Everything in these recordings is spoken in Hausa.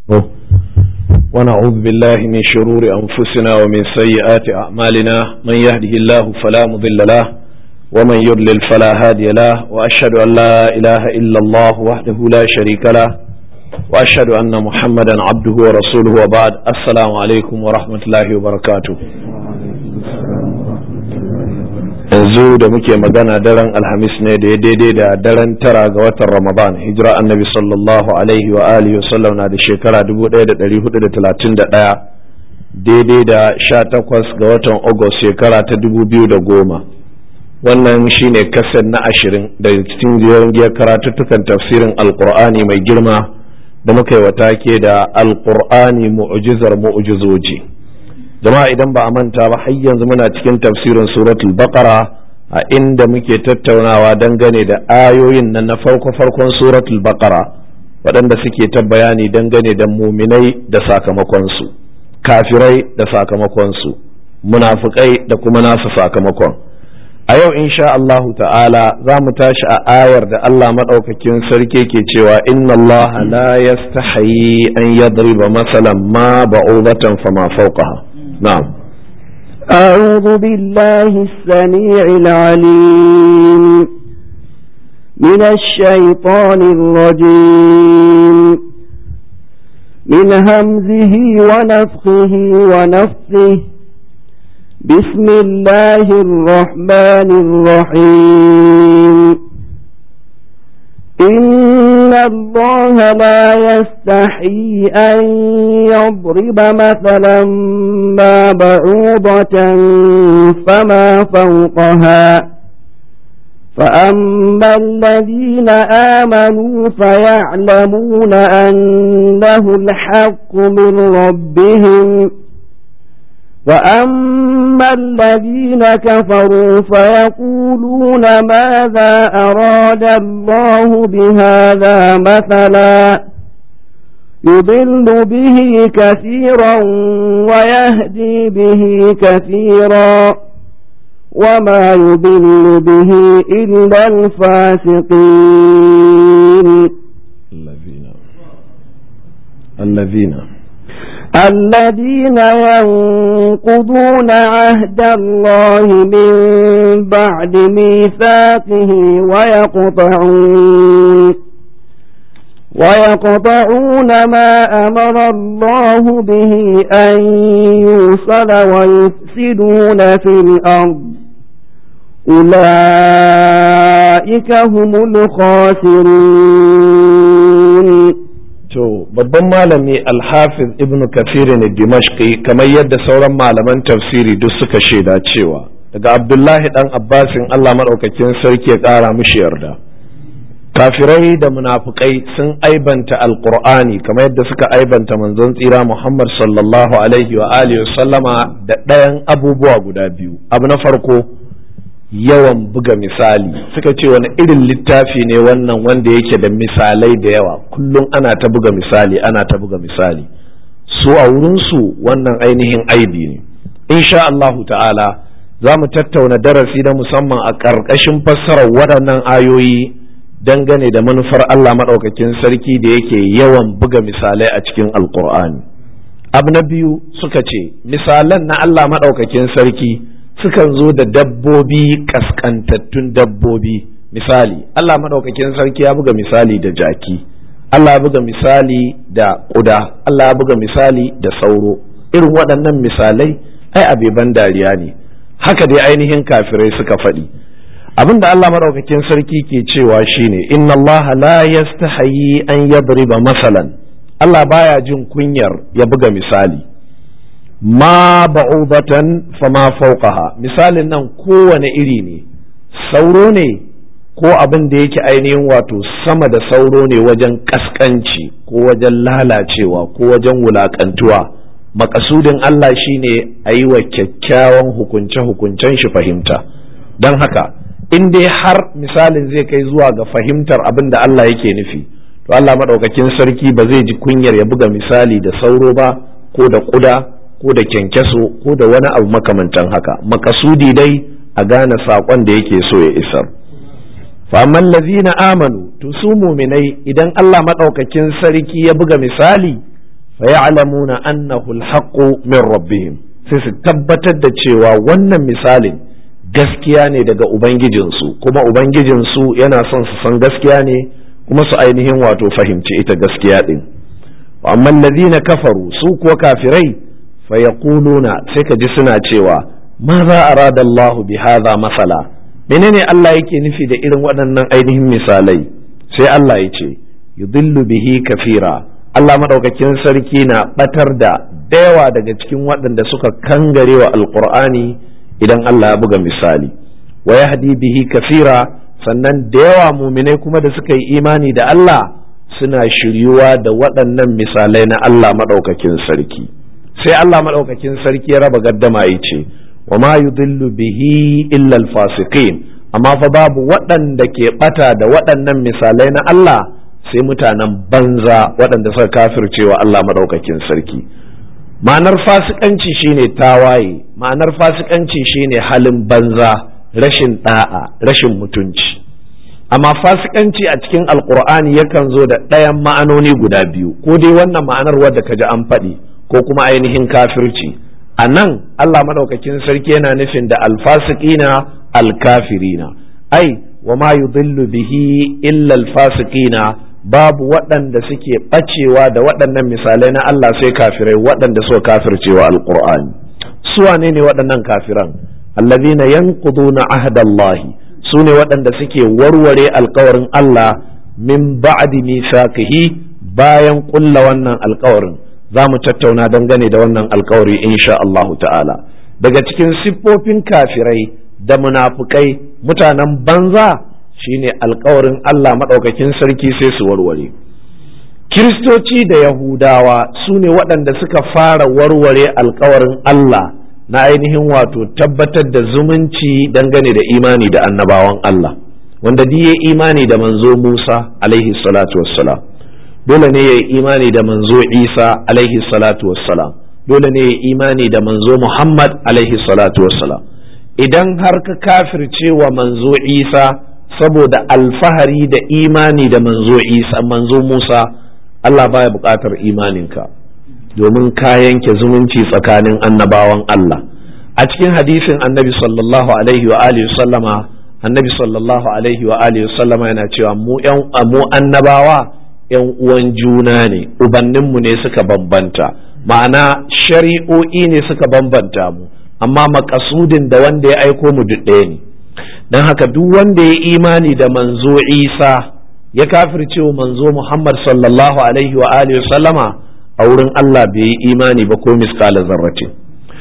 ونعوذ بالله من شرور أنفسنا ومن سيئات أعمالنا من يهده الله فلا مضل له ومن يضلل فلا هادي له وأشهد أن لا إله إلا الله وحده لا شريك له وأشهد أن محمدا عبده ورسوله وبعد السلام عليكم ورحمة الله وبركاته yanzu da muke magana daren alhamis ne da ya daidai da daren tara ga watan ramadan hijira annabi sallallahu alaihi wa alihi wasallam na da shekara 1431 daidai da 18 ga watan agust shekara ta 2010 wannan shine kasar na ashirin da cikin giyar karatuttukan tafsirin alkur'ani mai girma da muka yi wata ke da alkur'ani mu'ujizar mu'ujizoji jama'a idan ba a manta ba har yanzu muna cikin tafsirin suratul baqara a inda muke tattaunawa dangane da ayoyin nan na farko farkon suratul baqara waɗanda suke ta bayani dangane da muminai da sakamakonsu kafirai da sakamakonsu munafukai da kuma nasu sakamakon a yau insha Allah ta'ala za mu tashi a ayar da Allah maɗaukakin sarki ke cewa inna Allah la yastahi an yadriba masalan ma ba'udatan fama fawqaha نعم أعوذ بالله السميع العليم من الشيطان الرجيم من همزه ونفخه ونفثه بسم الله الرحمن الرحيم إن الله لا يستحي أن يضرب مثلا ما بعوضة فما فوقها فأما الذين آمنوا فيعلمون أنه الحق من ربهم وأما الذين كفروا فيقولون ماذا أراد الله بهذا مثلا يضل به كثيرا ويهدي به كثيرا وما يضل به إلا الفاسقين الذين الذين الذين ينقضون عهد الله من بعد ميثاقه ويقطعون ويقطعون ما أمر الله به أن يوصل ويفسدون في الأرض أولئك هم الخاسرون To, babban malami Alhafiz Ibn Kathir ne Dimashqi kamar yadda sauran malaman tafsiri duk suka shaida cewa daga Abdullahi dan Abbasin Allah maɗaukakin sarki ya ƙara mishi yarda. Kafirai da munafukai sun aibanta Alƙur'ani kamar yadda suka aibanta manzon tsira Muhammad sallallahu alaihi wa alihi sallama da ɗayan abubuwa guda biyu. Abu na farko yawan buga misali suka ce wani irin littafi ne wannan wanda yake da misalai da yawa kullum ana ta buga misali ana ta buga misali su a wurinsu wannan ainihin aibi ne insha Allahu ta'ala za mu tattauna darasi na musamman a ƙarƙashin fassarar waɗannan ayoyi dangane da manufar Allah maɗaukakin sarki da yake yawan buga misalai a cikin alƙur'ani abu na biyu suka ce misalan na Allah maɗaukakin sarki sukan zo da dabbobi kaskantattun dabbobi misali Allah maɗaukakin sarki ya buga misali da jaki Allah ya buga misali da ƙuda Allah ya buga misali da sauro irin waɗannan misalai ai abeban dariya ne haka dai ainihin kafirai suka faɗi abinda Allah maɗaukakin sarki ke cewa shine inna Allah la yastahayi an yadriba masalan Allah baya jin kunyar ya buga misali ma ba'udatan fama fauqaha misalin nan kowane iri ne sauro ne ko abin da yake ainihin wato sama da sauro ne wajen kaskanci ko wajen lalacewa ko wajen wulakantuwa makasudin Allah shine a yi wa kyakkyawan hukunce-hukuncen shi fahimta don haka in dai har misalin zai kai zuwa ga fahimtar abin da Allah yake nufi to Allah maɗaukakin sarki ba zai ji kunyar ya buga misali da sauro ba ko da ƙuda ko da kyankyaso ko da wani abu makamantan haka makasudi dai a gane saƙon da yake so ya isar faman lazina amanu to su muminai idan Allah maɗaukakin sarki ya buga misali fayalamuna annahu alhaqqu min rabbihim sai su tabbatar da cewa wannan misalin gaskiya ne daga ubangijinsu kuma ubangijinsu yana son su san gaskiya ne kuma su ainihin wato fahimci ita gaskiya din amma allazina kafaru su kuwa kafirai fayaquluna sai ka ji suna cewa ma za arada Allah bi hadha masala menene Allah yake nufi da irin waɗannan ainihin misalai sai Allah ya ce yudillu bihi kafira Allah madaukakin sarki na batar da dayawa daga cikin waɗanda suka kangare wa alqur'ani idan Allah ya buga misali wa yahdi bihi kafira sannan da yawa muminai kuma da suka yi imani da Allah suna shiryuwa da waɗannan misalai na Allah maɗaukakin sarki sai Allah maɗaukakin sarki ya raba gaddama ya ce wa ma yudillu bihi illa alfasiqin amma fa babu waɗanda ke ɓata da waɗannan misalai na Allah sai mutanen banza waɗanda suka kafircewa Allah maɗaukakin sarki ma'anar fasikanci shine tawaye ma'anar fasikanci shine halin banza rashin ɗa'a rashin mutunci amma fasikanci a cikin alkur'ani yakan zo da ɗayan ma'anoni guda biyu ko dai wannan ma'anar wadda ka ji an faɗi ko kuma ainihin kafirci a nan allah maɗaukakin sarki yana nufin da alfasikina alkafirina ai wa ma yudillu bihi illa alfasikina babu waɗanda suke ɓacewa da waɗannan misalai na allah sai kafirai waɗanda suka kafircewa alkur'ani su wane ne waɗannan kafiran allazina yanquduna ahdallahi su ne waɗanda suke warware alkawarin Allah min ba'di mithaqihi bayan ƙulla wannan alkawarin za mu tattauna dangane da wannan alkawari insha Allahu ta'ala daga cikin siffofin kafirai da munafukai mutanen banza shine alkawarin Allah maɗaukakin sarki sai su warware kiristoci da yahudawa su ne waɗanda suka fara warware alkawarin Allah na ainihin wato tabbatar da zumunci dangane da imani da annabawan Allah wanda duk ya imani da manzo Musa alaihi salatu wassalam dole ne ya yi imani da manzo Isa alaihi salatu wassalam dole ne ya yi imani da manzo Muhammad alaihi salatu wassalam idan har ka kafirce wa manzo Isa saboda alfahari da imani da manzo Isa manzo Musa Allah baya buƙatar imaninka domin ka yanke zumunci tsakanin annabawan Allah a cikin hadisin annabi sallallahu alaihi wa alihi sallama annabi sallallahu alaihi wa alihi sallama yana cewa mu yan mu annabawa yan uwan juna ne ubanninmu ne suka bambanta ma'ana shari'o'i ne suka bambanta mu amma makasudin da wanda ya aiko mu duk ɗaya ne don haka duk wanda ya imani da manzo isa ya kafirce wa manzo muhammad sallallahu alaihi wa alihi sallama a wurin Allah bai yi imani ba ko miskala zarratin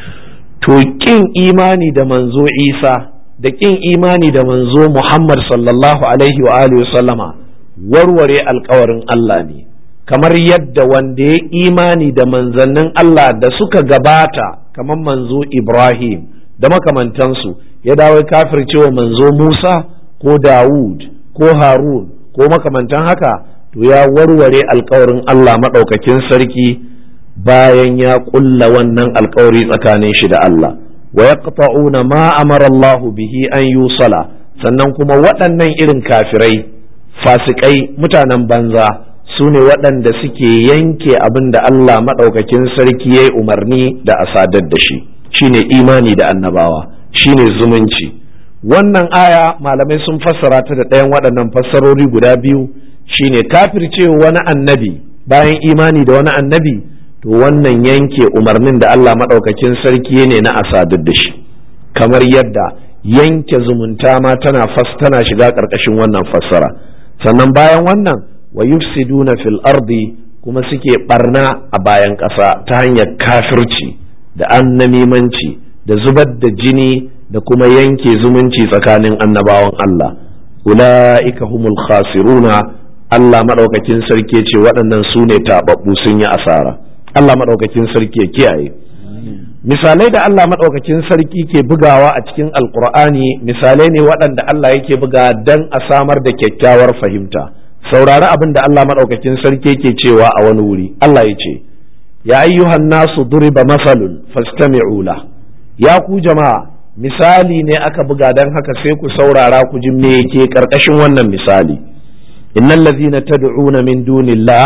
to kin imani da manzo Isa da kin imani da manzo Muhammad sallallahu alaihi wa alihi sallama warware alkawarin Allah ne kamar yadda wanda ya imani da manzannin Allah da suka gabata kamar manzo Ibrahim da makamantansu ya dawo kafircewa manzo Musa ko Dawud ko Harun ko makamantan haka to ya warware alkawarin Allah maɗaukakin sarki bayan ya ƙulla wannan alkawari tsakanin shi da Allah wa yaqta'una ma amara Allah bihi an yusala sannan kuma waɗannan irin kafirai fasikai mutanen banza su ne waɗanda suke yanke abin da Allah maɗaukakin sarki ya yi umarni da a sadar da shi shine imani da annabawa shine zumunci wannan aya malamai sun fassara ta da ɗayan waɗannan fassarori guda biyu shine kafircewa wani annabi bayan imani da wani annabi to wannan yanke umarnin da Allah maɗaukakin sarki ne na asadar da shi kamar yadda yanke zumunta ma tana fas tana shiga ƙarƙashin wannan fassara sannan bayan wannan wa yufsiduna fil ardi kuma suke barna a bayan ƙasa ta hanyar kafirci da annamimanci da zubar da jini da kuma yanke zumunci tsakanin annabawan Allah ula'ika humul khasiruna Allah maɗaukakin sarki ce waɗannan su ne taɓaɓɓu sun yi asara Allah maɗaukakin sarki ya kiyaye misalai da Allah maɗaukakin sarki ke bugawa a cikin alkur'ani misalai ne waɗanda Allah yake buga don a samar da kyakkyawar fahimta saurari abin da Allah maɗaukakin sarki ke cewa a wani wuri Allah ya ce ya ayyuhan nasu duriba masalun fastami'u la ya ku jama'a misali ne aka buga don haka sai ku saurara ku ji me ke karkashin wannan misali innal ladzina tad'una min dunillah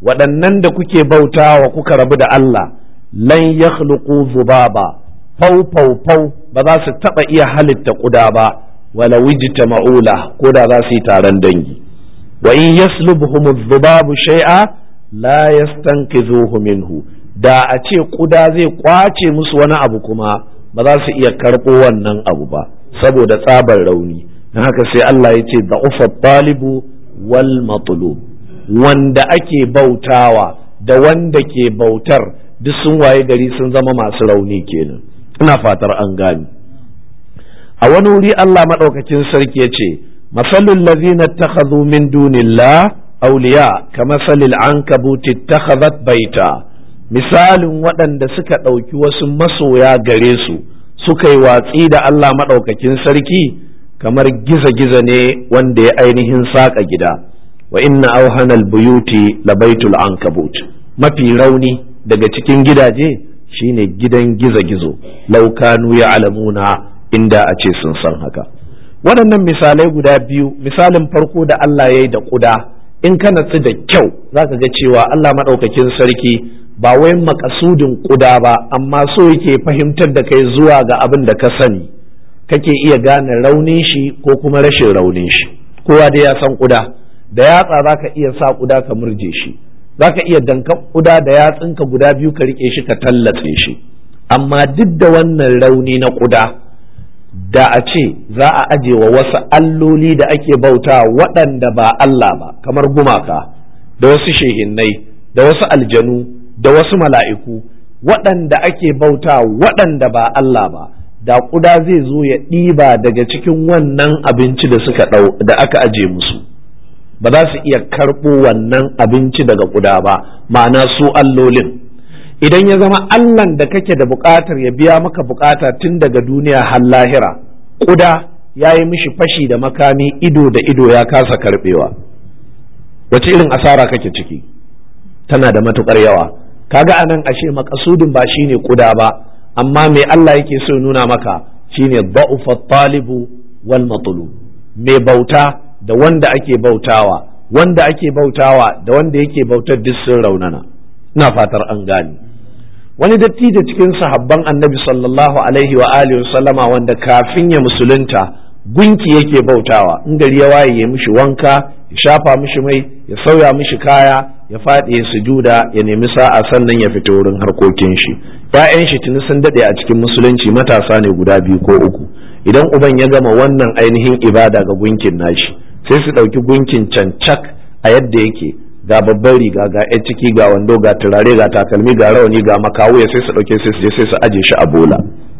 waɗannan da kuke bautawa kuka rabu da Allah lan yakhluqu zubaba fau fau fau ba za su taɓa iya halitta ƙuda ba wala wijita ma'ula ko da za su yi taron dangi wa in yaslubuhum dhubabu shay'a la yastanqidhuhu minhu da a ce ƙuda zai kwace musu wani abu kuma ba za su iya karɓo wannan abu ba saboda tsabar rauni don haka sai Allah ya ce da'ufa talibu wal matlub wanda ake bautawa da wanda ke bautar duk sun waye gari sun zama masu rauni kenan ina fatar an gani a wani wuri Allah maɗaukakin sarki ya ce masalul lazina takhadhu min dunillah awliya kama salil ankabuti takhadhat baita misalin waɗanda suka ɗauki wasu masoya gare su suka yi watsi da Allah maɗaukakin sarki kamar giza-giza ne wanda ya ainihin saƙa gida wa inna auhanal buyuti labaitul ankabut mafi rauni daga cikin gidaje shine gidan gizo-gizo laukanu ya alamuna inda a ce sun san haka waɗannan misalai guda biyu misalin farko da Allah ya yi da ƙuda in ka natsu da kyau za ka ga cewa Allah maɗaukakin sarki ba wai makasudin ƙuda ba amma so yake fahimtar da kai zuwa ga abin da ka sani kake iya gane raunin shi ko kuma rashin raunin shi kowa da ya san ƙuda da yatsa za ka iya sa ƙuda ka murje shi za ka iya dankan ƙuda da yatsunka guda biyu ka riƙe shi ka tallatse shi amma duk da wannan rauni na ƙuda da a ce za a aje wa wasu alloli da ake bauta waɗanda ba Allah ba kamar gumaka da wasu shehinnai da wasu aljanu da wasu mala'iku waɗanda ake bauta waɗanda ba Allah ba da ƙuda zai zo ya ɗiba daga cikin wannan abinci da suka ɗau da aka aje musu ba za su iya karɓo wannan abinci daga ƙuda ba ma'ana su allolin idan ya zama allan da kake da buƙatar ya biya maka buƙata tun daga duniya har lahira ƙuda ya yi mishi fashi da makami ido da ido ya kasa karɓewa wace irin asara kake ciki tana da matuƙar yawa kaga anan ashe makasudin ba shine ƙuda ba amma me Allah yake so nuna maka shine ba'ufa talibu wal matlu mai bauta da wanda ake bautawa wanda ake bautawa da wanda yake bautar duk sun raunana ina fatar an gane wani dattijo cikin sahabban annabi sallallahu alaihi wa alihi sallama wanda kafin ya musulunta gunki yake bautawa in gari ya waye ya mishi wanka ya shafa mishi mai ya sauya mishi kaya ya faɗi ya sujuda ya nemi sa'a sannan ya fita wurin harkokin shi ‘ya'yan shi tuni sun daɗe a cikin musulunci matasa ne guda biyu ko uku idan uban ya gama wannan ainihin ibada ga gunkin nashi sai su ɗauki gunkin cancak a yadda yake ga babban riga ga yan ciki ga wando ga turare ga takalmi ga rawani ga makawuya sai su ɗauke sai su je sai su aje shi a bola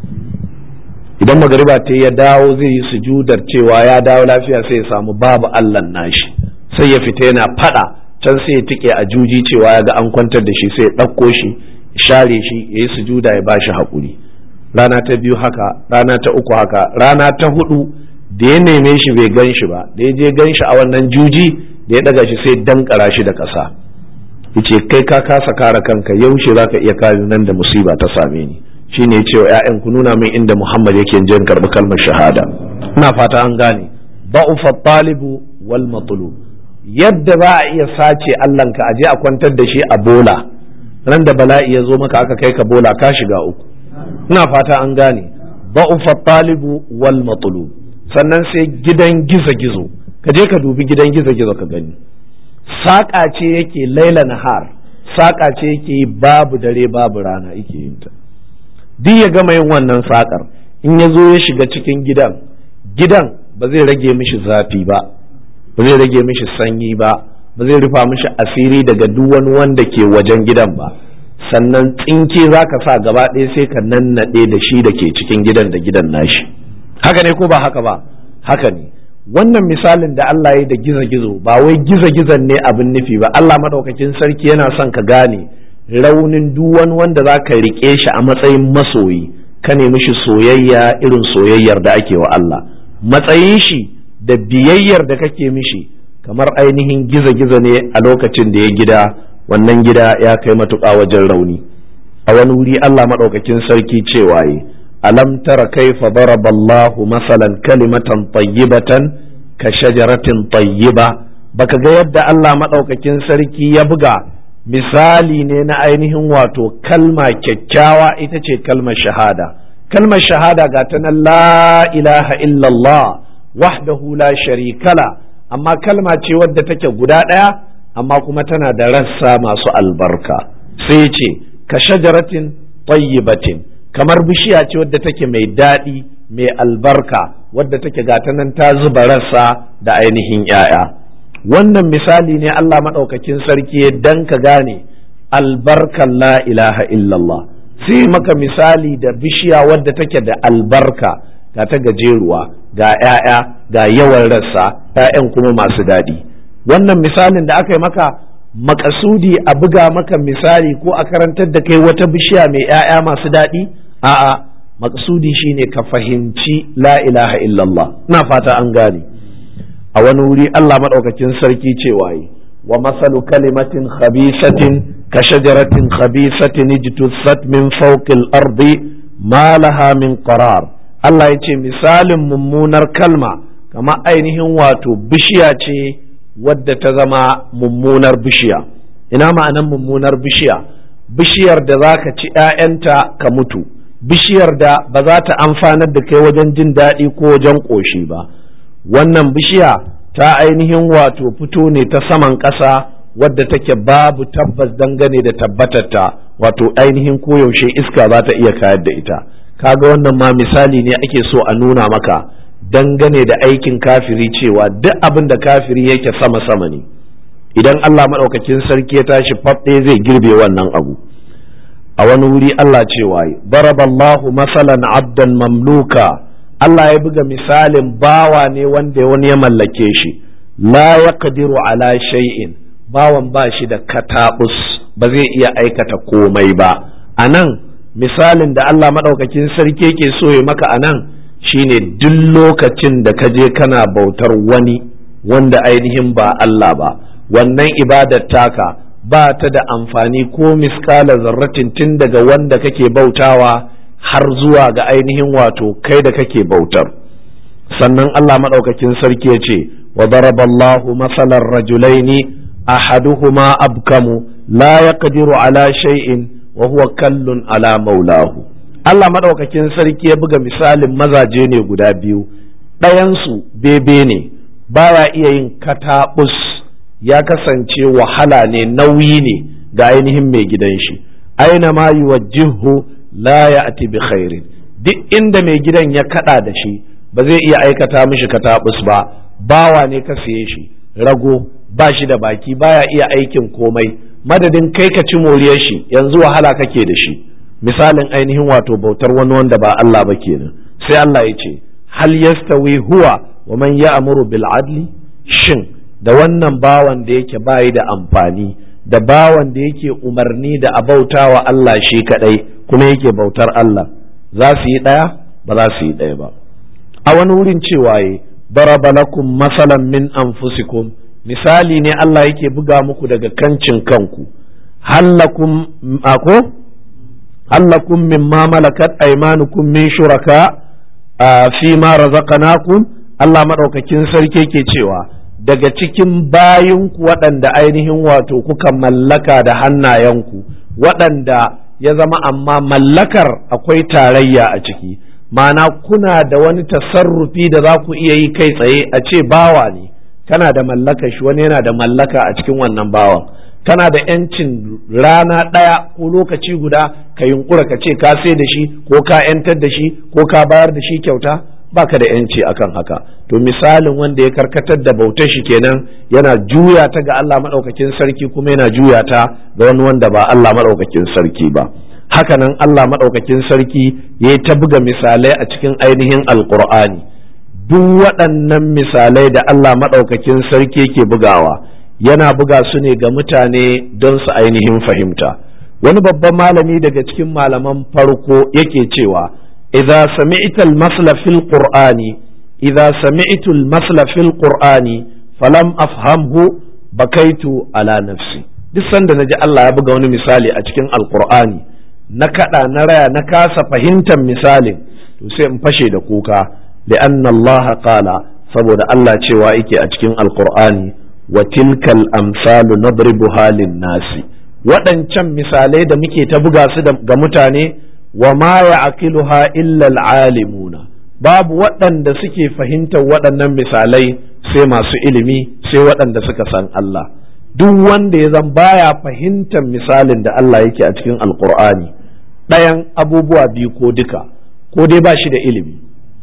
idan magariba ta ya dawo zai yi sujudar cewa ya dawo lafiya sai ya samu babu allan nashi sai ya fita yana fada can sai ya tike a juji cewa ya ga an kwantar da shi sai ya ɗauko shi share shi ya yi sujuda ya ba shi haƙuri rana ta biyu haka rana ta uku haka rana ta hudu da ya neme shi bai gan shi ba da ya je gan shi a wannan juji da ya daga shi sai dankara shi da ƙasa yace kai ka kasa kare kanka yaushe za ka iya kare nan da musiba ta same ni shine ya ce wa 'ya'yan ku nuna min inda Muhammad yake jin karɓi kalmar shahada ina fata an gane ba'ufa talibu wal matlub yadda za a iya sace Allahnka a je a kwantar da shi a bola ran da bala'i ya zo maka aka kai ka bola ka shiga uku ina fata an gane ba'ufa talibu wal matlub sannan sai gidan gizo-gizo ka je ka dubi gidan gizo-gizo ka gani saƙa ce yake laila nahar saƙa ce yake babu dare babu rana yake yin ta duk ya gama yin wannan saƙar in ya zo ya shiga cikin gidan gidan ba zai rage mishi zafi ba ba zai rage mishi sanyi ba ba zai rufa mishi asiri daga duk wani wanda ke wajen gidan ba sannan tsinke za ka sa gaba ɗaya sai ka nannaɗe da shi da ke cikin gidan da gidan nashi haka ne ko ba haka ba haka ne wannan misalin da Allah ya da gizo-gizo ba wai gizo-gizon ne abin nufi ba Allah maɗaukakin sarki yana son ka gane raunin duk wani wanda za ka riƙe shi a matsayin masoyi ka nemi shi soyayya irin soyayyar da ake wa Allah matsayin shi da biyayyar da kake mishi kamar ainihin gizo-gizo ne a lokacin da ya gida wannan gida ya kai matuƙa wajen rauni a wani wuri Allah maɗaukakin sarki cewa yi alam tara kaifa daraba Allah masalan kalimatan tayyibatan ka shajaratin tayyiba baka ga yadda Allah maɗaukakin sarki ya buga misali ne na ainihin wato kalma kyakkyawa ita ce kalmar shahada kalmar shahada ga ta nan la ilaha illallah wahdahu la sharikala amma kalma ce wadda take guda ɗaya amma kuma tana da rassa masu albarka sai ce ka shajaratin tayyibatin kamar bishiya ce wadda take mai daɗi mai albarka wadda take gata nan ta zuba rassa da ainihin ‘ya'ya wannan misali ne Allah maɗaukakin sarki dan ka gane albarkan la ilaha illallah sai maka misali da bishiya wadda take da albarka ga ta gajeruwa ga ‘ya'ya ga yawan rassa ‘ya'yan kuma masu daɗi wannan misalin da aka yi maka makasudi a buga maka misali ko a karantar da kai wata bishiya mai ‘ya'ya masu daɗi a'a makasudi shine ka fahimci la ilaha illallah na fata an gane a wani wuri Allah maɗaukakin sarki cewa yi wa masalu kalimatin khabisatin ka shajaratin khabisatin ijtussat min fawqil ardi ma laha min qarar Allah ya ce misalin mummunar kalma kama ainihin wato bishiya ce wadda ta zama mummunar bishiya ina ma'anan mummunar bishiya bishiyar da za ka ci 'ya'yanta ka mutu bishiyar da ba za ta amfanar da kai wajen jin daɗi ko wajen ƙoshi ba wannan bishiya ta ainihin wato fito ne ta saman ƙasa wadda take babu tabbas dangane da tabbatarta wato ainihin koyaushe iska za ta iya kayar da ita kaga wannan ma misali ne ake so a nuna maka dangane da aikin kafiri cewa duk abin da kafiri yake sama-sama ne idan Allah maɗaukakin sarki ya tashi faɗe zai girbe wannan abu a wani wuri Allah cewa baraballahu masalan abdan mamluka Allah ya buga misalin bawa ne wanda wani ya mallake shi la yaqdiru ala shay'in bawan ba shi da katabus ba zai iya aikata komai ba anan misalin da Allah maɗaukakin sarki yake so ya maka anan shine duk lokacin da ka je kana bautar wani wanda ainihin ba Allah ba wannan ibadar taka ba ta da amfani ko miskala zarratin tun daga wanda kake bautawa har zuwa ga ainihin wato kai da kake bautar sannan Allah maɗaukakin sarki ya ce wa daraballahu masalan rajulaini ahaduhuma abkamu la yaqdiru ala shay'in wa huwa kallun ala maulahu Allah maɗaukakin sarki ya buga misalin mazaje ne guda biyu ɗayansu bebe ne baya iya yin kataɓus ya kasance wahala ne nauyi ne ga ainihin mai gidan shi aina ma yuwajjihu la ya'ti bi khairin duk inda mai gidan ya kada da shi ba zai iya aikata mishi kataɓus ba bawa ne ka siye shi rago ba shi da baki baya iya aikin komai madadin kai ka ci moriyar shi yanzu wahala kake da shi misalin ainihin wato bautar wani wanda ba Allah ba kenan sai Allah ya ce hal yastawi huwa wa man ya'muru bil adli shin da wannan bawan da yake bayi da amfani da bawan da yake umarni da abautawa Allah shi kadai kuma yake bautar Allah za su yi daya ba za su yi daya ba a wani wurin cewa yi daraba lakum masalan min anfusikum misali ne Allah yake buga muku daga kancin kanku hallakum ako hallakum mimma malakat aymanukum min shuraka fi ma razaqnakum Allah madaukakin sarki yake cewa daga cikin bayinku waɗanda ainihin wato kuka mallaka da hannayenku waɗanda ya zama amma mallakar akwai tarayya a ciki ma'ana kuna da wani tasarrufi da za ku iya yi kai tsaye a ce bawa ne kana da mallaka shi wani yana da mallaka a cikin wannan bawan kana da yancin rana ɗaya ko lokaci guda ka yunkura ka ce ka sai da shi ko ka yantar da shi ko ka bayar da shi kyauta baka da yanci akan haka to misalin wanda ya karkatar da bautar shi kenan yana juya ta ga Allah madaukakin sarki kuma yana juya ta ga wani wanda ba Allah madaukakin sarki ba hakanan Allah madaukakin sarki ya ta buga misalai a cikin ainihin alqur'ani duk waɗannan misalai da Allah madaukakin sarki yake bugawa yana buga su ne ga mutane don su ainihin fahimta wani babban malami daga cikin malaman farko yake cewa إذا سمعت المثل في القرآن إذا سمعت المثل في القرآن فلم أفهمه بكيت على نفسي duk sanda na ji Allah ya buga wani misali a cikin alkur'ani na kaɗa na raya na kasa fahimtar misalin to sai in fashe da kuka li'anna Allah qala saboda Allah cewa yake a cikin alkur'ani wa tilkal amsalu nadribuha lin nasi waɗancan misalai da muke ta buga su ga mutane wa ma ya'qiluha illa alimuna babu waɗanda suke fahimtar waɗannan misalai sai masu ilimi sai waɗanda suka san Allah duk wanda ya zan baya fahimtar misalin da Allah yake a cikin alkur'ani ɗayan abubuwa biyu ko duka ko dai ba shi da ilimi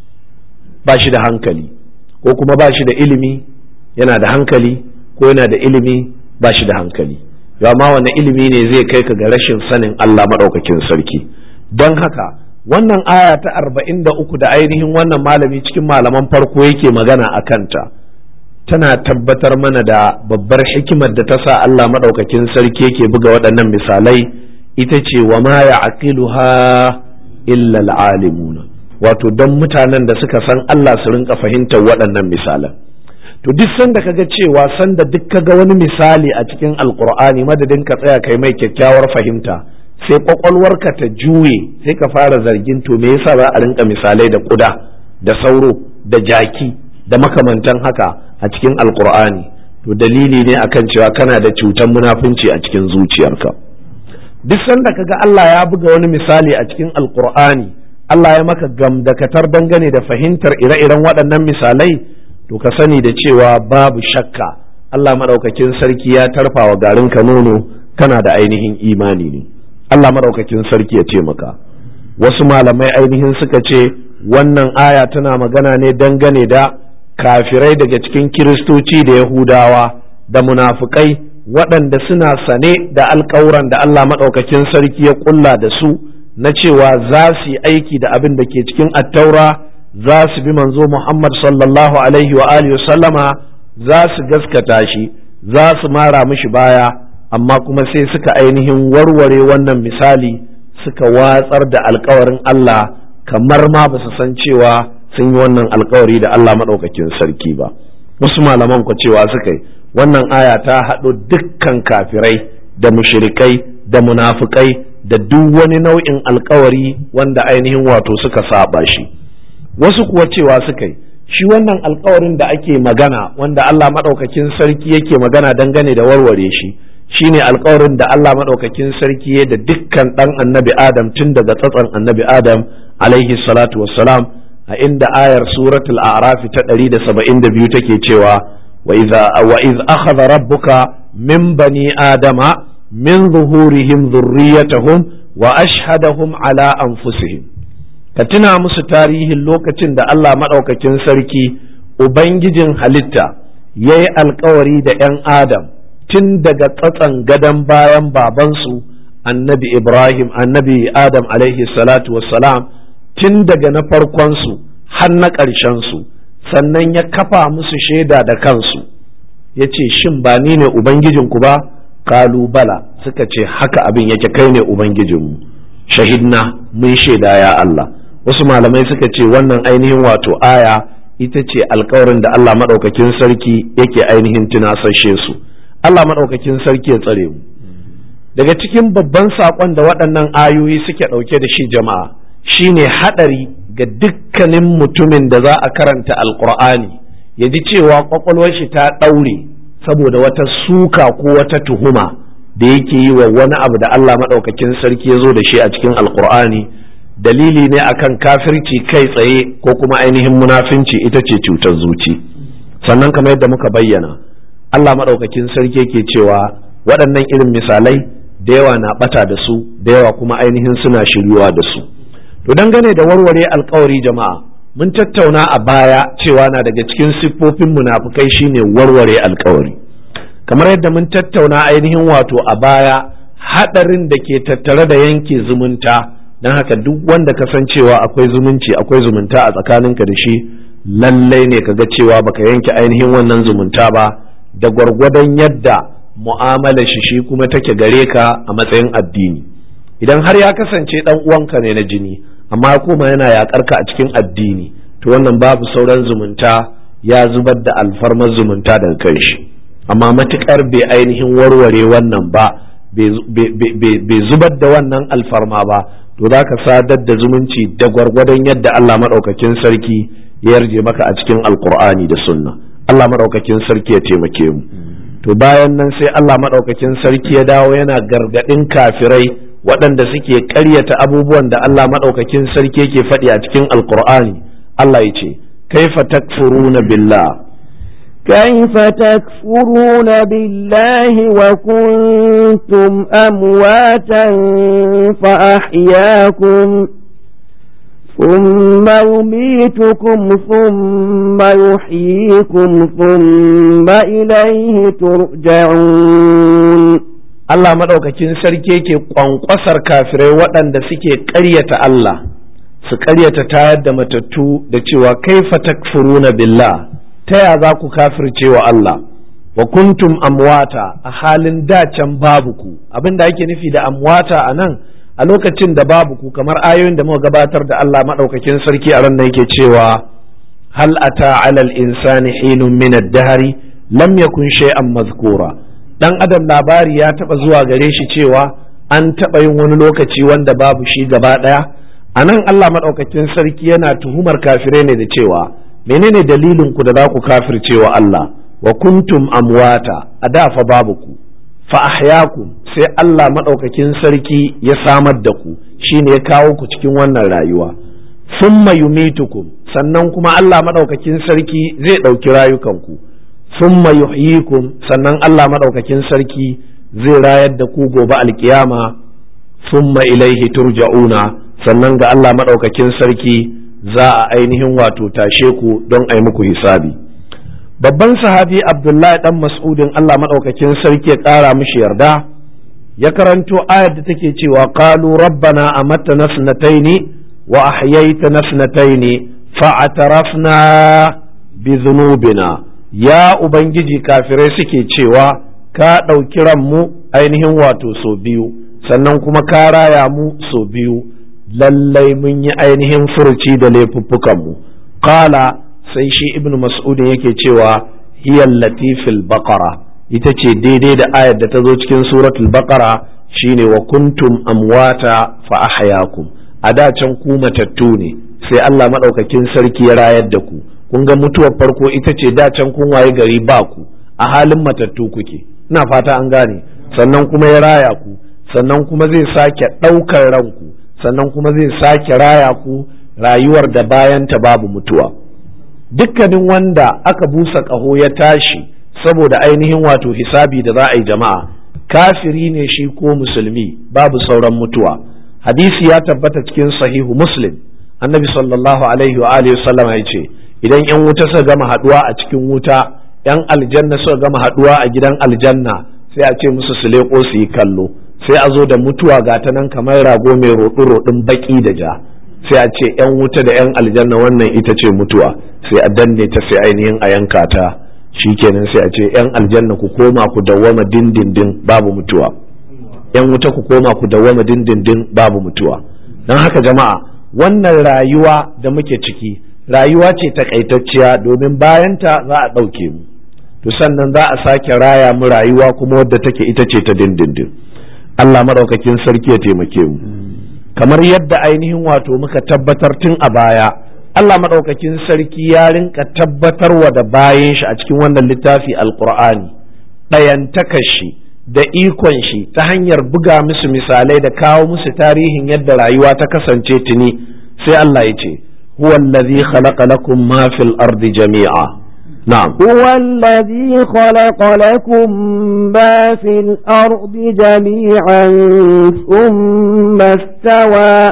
ba shi da hankali ko kuma ba shi da ilimi yana da hankali ko yana da ilimi ba shi da hankali amma wani ilimi ne zai kai ka ga rashin sanin Allah maɗaukakin sarki don haka wannan aya ta arba'in da uku da ainihin wannan malami cikin malaman farko yake magana a kanta tana tabbatar mana da babbar hikimar da ta sa Allah maɗaukakin sarki yake buga waɗannan misalai ita ce wa ma ya aqiluha illa alimuna wato don mutanen da suka san Allah su rinka fahimtar waɗannan misalan to duk sanda kaga cewa sanda duk kaga wani misali a cikin alkur'ani madadin ka tsaya kai mai kyakkyawar fahimta sai kwakwalwarka ta juye sai ka fara zargin to me yasa za a rinka misalai da kuda da sauro da jaki da makamantan haka a cikin alkur'ani to dalili ne akan cewa kana da cutar munafunci a cikin zuciyarka duk sanda kaga Allah ya buga wani misali a cikin alkur'ani Allah ya maka gamdakatar dangane da fahimtar ire-iren waɗannan misalai to ka sani da cewa babu shakka Allah maɗaukakin sarki ya tarfa wa garin ka nono kana da ainihin imani ne Allah maɗaukakin sarki ya taimaka wasu malamai ainihin suka ce wannan aya tana magana ne dangane da kafirai daga cikin kiristoci da yahudawa da munafukai waɗanda suna sane da alkawuran da Allah maɗaukakin sarki ya ƙulla da su na cewa za su yi aiki da abin da ke cikin attaura za su bi manzo Muhammad sallallahu alaihi wa alihi sallama za su gaskata shi za su mara mishi baya amma kuma sai suka ainihin warware wannan misali suka watsar da alkawarin Allah kamar ma ba su san cewa sun yi wannan alkawari da Allah maɗaukakin sarki ba wasu malaman ku cewa suka yi wannan aya ta haɗo dukkan kafirai da mushrikai da munafukai da duk wani nau'in alkawari wanda ainihin wato suka saba shi wasu kuwa cewa suka yi shi wannan alkawarin da ake magana wanda Allah maɗaukakin sarki yake magana dangane da warware shi shine alkawarin da Allah maɗaukakin sarki ya da dukkan ɗan annabi Adam tun daga tsatson annabi Adam alaihi salatu wassalam a inda ayar suratul a'raf ta 172 take cewa wa idza wa iz akhadha rabbuka min bani adama min zuhurihim dhurriyyatahum wa ashhadahum ala anfusihim ka tuna musu tarihin lokacin da Allah maɗaukakin sarki ubangijin halitta ya yi alkawari da 'yan adam tun daga tsatsan gadon bayan babansu annabi ibrahim annabi adam alaihi salatu wassalam tun daga na farkonsu har na ƙarshensu sannan ya kafa musu shaida da kansu ya ce shin ba ni ne ubangijinku ba kalu bala suka ce haka abin yake kai ne ubangijinmu shahidna mun shaida ya Allah wasu malamai suka ce wannan ainihin wato aya ita ce alkawarin da Allah maɗaukakin sarki yake ainihin tunasashe su Allah maɗaukakin sarki ya tsare mu daga cikin babban saƙon da waɗannan ayoyi suke ɗauke da shi jama'a shine haɗari ga dukkanin mutumin da za a karanta alƙur'ani ya ji cewa ƙwaƙwalwar shi ta ɗaure saboda wata suka ko wata tuhuma da yake yi wa wani abu da Allah maɗaukakin sarki ya zo da shi a cikin alƙur'ani dalili ne akan kafirci kai tsaye ko kuma ainihin munafinci ita ce cutar zuci sannan kamar yadda muka bayyana Allah maɗaukakin sarki yake cewa waɗannan irin misalai da yawa na ɓata da su da yawa kuma ainihin suna shiryuwa da su to dangane da warware alkawari jama'a mun tattauna a baya cewa na daga cikin siffofin munafukai shine warware alkawari kamar yadda mun tattauna ainihin wato a baya haɗarin da ke tattare da yanke zumunta don haka duk wanda ka san cewa akwai zumunci akwai zumunta a tsakaninka da shi lallai ne ka ga cewa baka yanke ainihin wannan zumunta ba da gwargwadon yadda mu'amala shi shi kuma take gare ka a matsayin addini idan har ya kasance dan uwanka ne na jini amma kuma yana yakar ka a cikin addini to wannan babu sauran zumunta ya zubar da alfarmar zumunta daga kai shi amma matukar bai ainihin warware wannan ba bai zubar da wannan alfarma ba to za ka sadar da zumunci da gwargwadon yadda Allah maɗaukakin sarki ya yarje maka a cikin alkur'ani da sunna Allah maɗaukakin sarki ya taimake mu to to bayan nan sai Allah maɗaukakin sarki ya dawo yana gargaɗin kafirai waɗanda suke ƙaryata abubuwan da Allah maɗaukakin sarki yake faɗi a cikin alkur'ani Allah ya ce kaifa takfuruna billah كيف تكفرون بالله وكنتم أمواتا فأحياكم ثم يميتكم ثم يحييكم ثم إليه ترجعون Allah maɗaukakin sarki yake ƙwanƙwasar kafirai waɗanda suke ƙaryata Allah su ƙaryata tayar da matattu da cewa kaifa takfuruna billah ta ya za ku kafirce wa Allah wa kuntum amwata a halin dacen babu ku abin da ake nufi da amwata a nan a lokacin da babu ku kamar ayoyin da muka gabatar da Allah maɗaukakin sarki a ran da yake cewa hal ata alal insani hinun min ad-dahri lam yakun shay'an mazkura dan adam labari ya taba zuwa gare shi cewa an taba yin wani lokaci wanda babu shi gaba daya anan Allah maɗaukakin sarki yana tuhumar kafirai ne da cewa menene dalilin ku da za ku kafirce wa Allah wa kuntum amwata a da fa babu ku fa ahyakum sai Allah madaukakin sarki ya samar da ku shine ya kawo ku cikin wannan rayuwa summa yumitukum sannan kuma Allah madaukakin sarki zai ɗauki rayukanku summa yuhyikum sannan Allah madaukakin sarki zai rayar da ku gobe alkiyama summa ilaihi turja'una sannan ga Allah madaukakin sarki za a ainihin wato tashe ku don a yi muku hisabi babban sahabi abdullahi dan mas'udin Allah maɗaukakin sarki ya ƙara mishi yarda ya karanto ayar da take cewa qalu rabbana amatta nasnataini wa ahyaita nasnataini fa'tarafna bi dhunubina ya ubangiji kafirai suke cewa ka ɗauki ranmu ainihin wato so biyu sannan kuma ka raya mu so biyu lallai mun yi ainihin furuci da laifuffukanmu qala sai shi ibnu mas'udin yake cewa hiyal latifil baqara ita ce daidai da ayar da ta zo cikin suratul baqara shine wa kuntum amwata fa ahyakum a da can ku matattu ne sai Allah madaukakin sarki ya rayar da ku kun ga mutuwar farko ita ce da can kun waye gari ba ku a halin matattu kuke ina fata an gane sannan kuma ya raya ku sannan kuma zai sake ɗaukar ranku sannan kuma zai sake raya ku rayuwar da bayanta babu mutuwa dukkanin wanda aka busa ƙaho ya tashi saboda ainihin wato hisabi da za a yi jama'a kafiri ne shi ko musulmi babu sauran mutuwa hadisi ya tabbata cikin sahihu muslim annabi sallallahu alaihi wa alihi sallama ya ce idan yan wuta suka gama haduwa a cikin wuta yan aljanna suka gama haduwa a gidan aljanna sai a ce musu su leko su yi kallo sai a zo da mutuwa ga ta nan kamar rago mai roɗi roɗin baki da ja sai a ce yan wuta da yan aljanna wannan ita ce mutuwa sai a danne ta sai ainihin a yanka ta shikenan sai a ce yan aljanna ku koma ku dawwama dindindin babu mutuwa yan wuta ku koma ku dawwama dindindin babu mutuwa don haka jama'a wannan rayuwa da muke ciki rayuwa ce takaitacciya domin bayanta za a ɗauke mu to sannan za a sake raya mu rayuwa kuma wadda take ita ce ta dindindin Allah maɗaukakin sarki ya taimake mu kamar yadda ainihin wato muka tabbatar tun a baya Allah maɗaukakin sarki ya rinka tabbatarwa da bayan shi a cikin wannan littafi alkur'ani ɗayantakar shi da ikon shi ta hanyar buga musu misalai da kawo musu tarihin yadda rayuwa ta kasance tuni sai Allah ya ce huwa allazi khalaqa lakum ma fil ardi jami'a na'am هو الذي خلق لكم ما في الأرض جميعا ثم استوى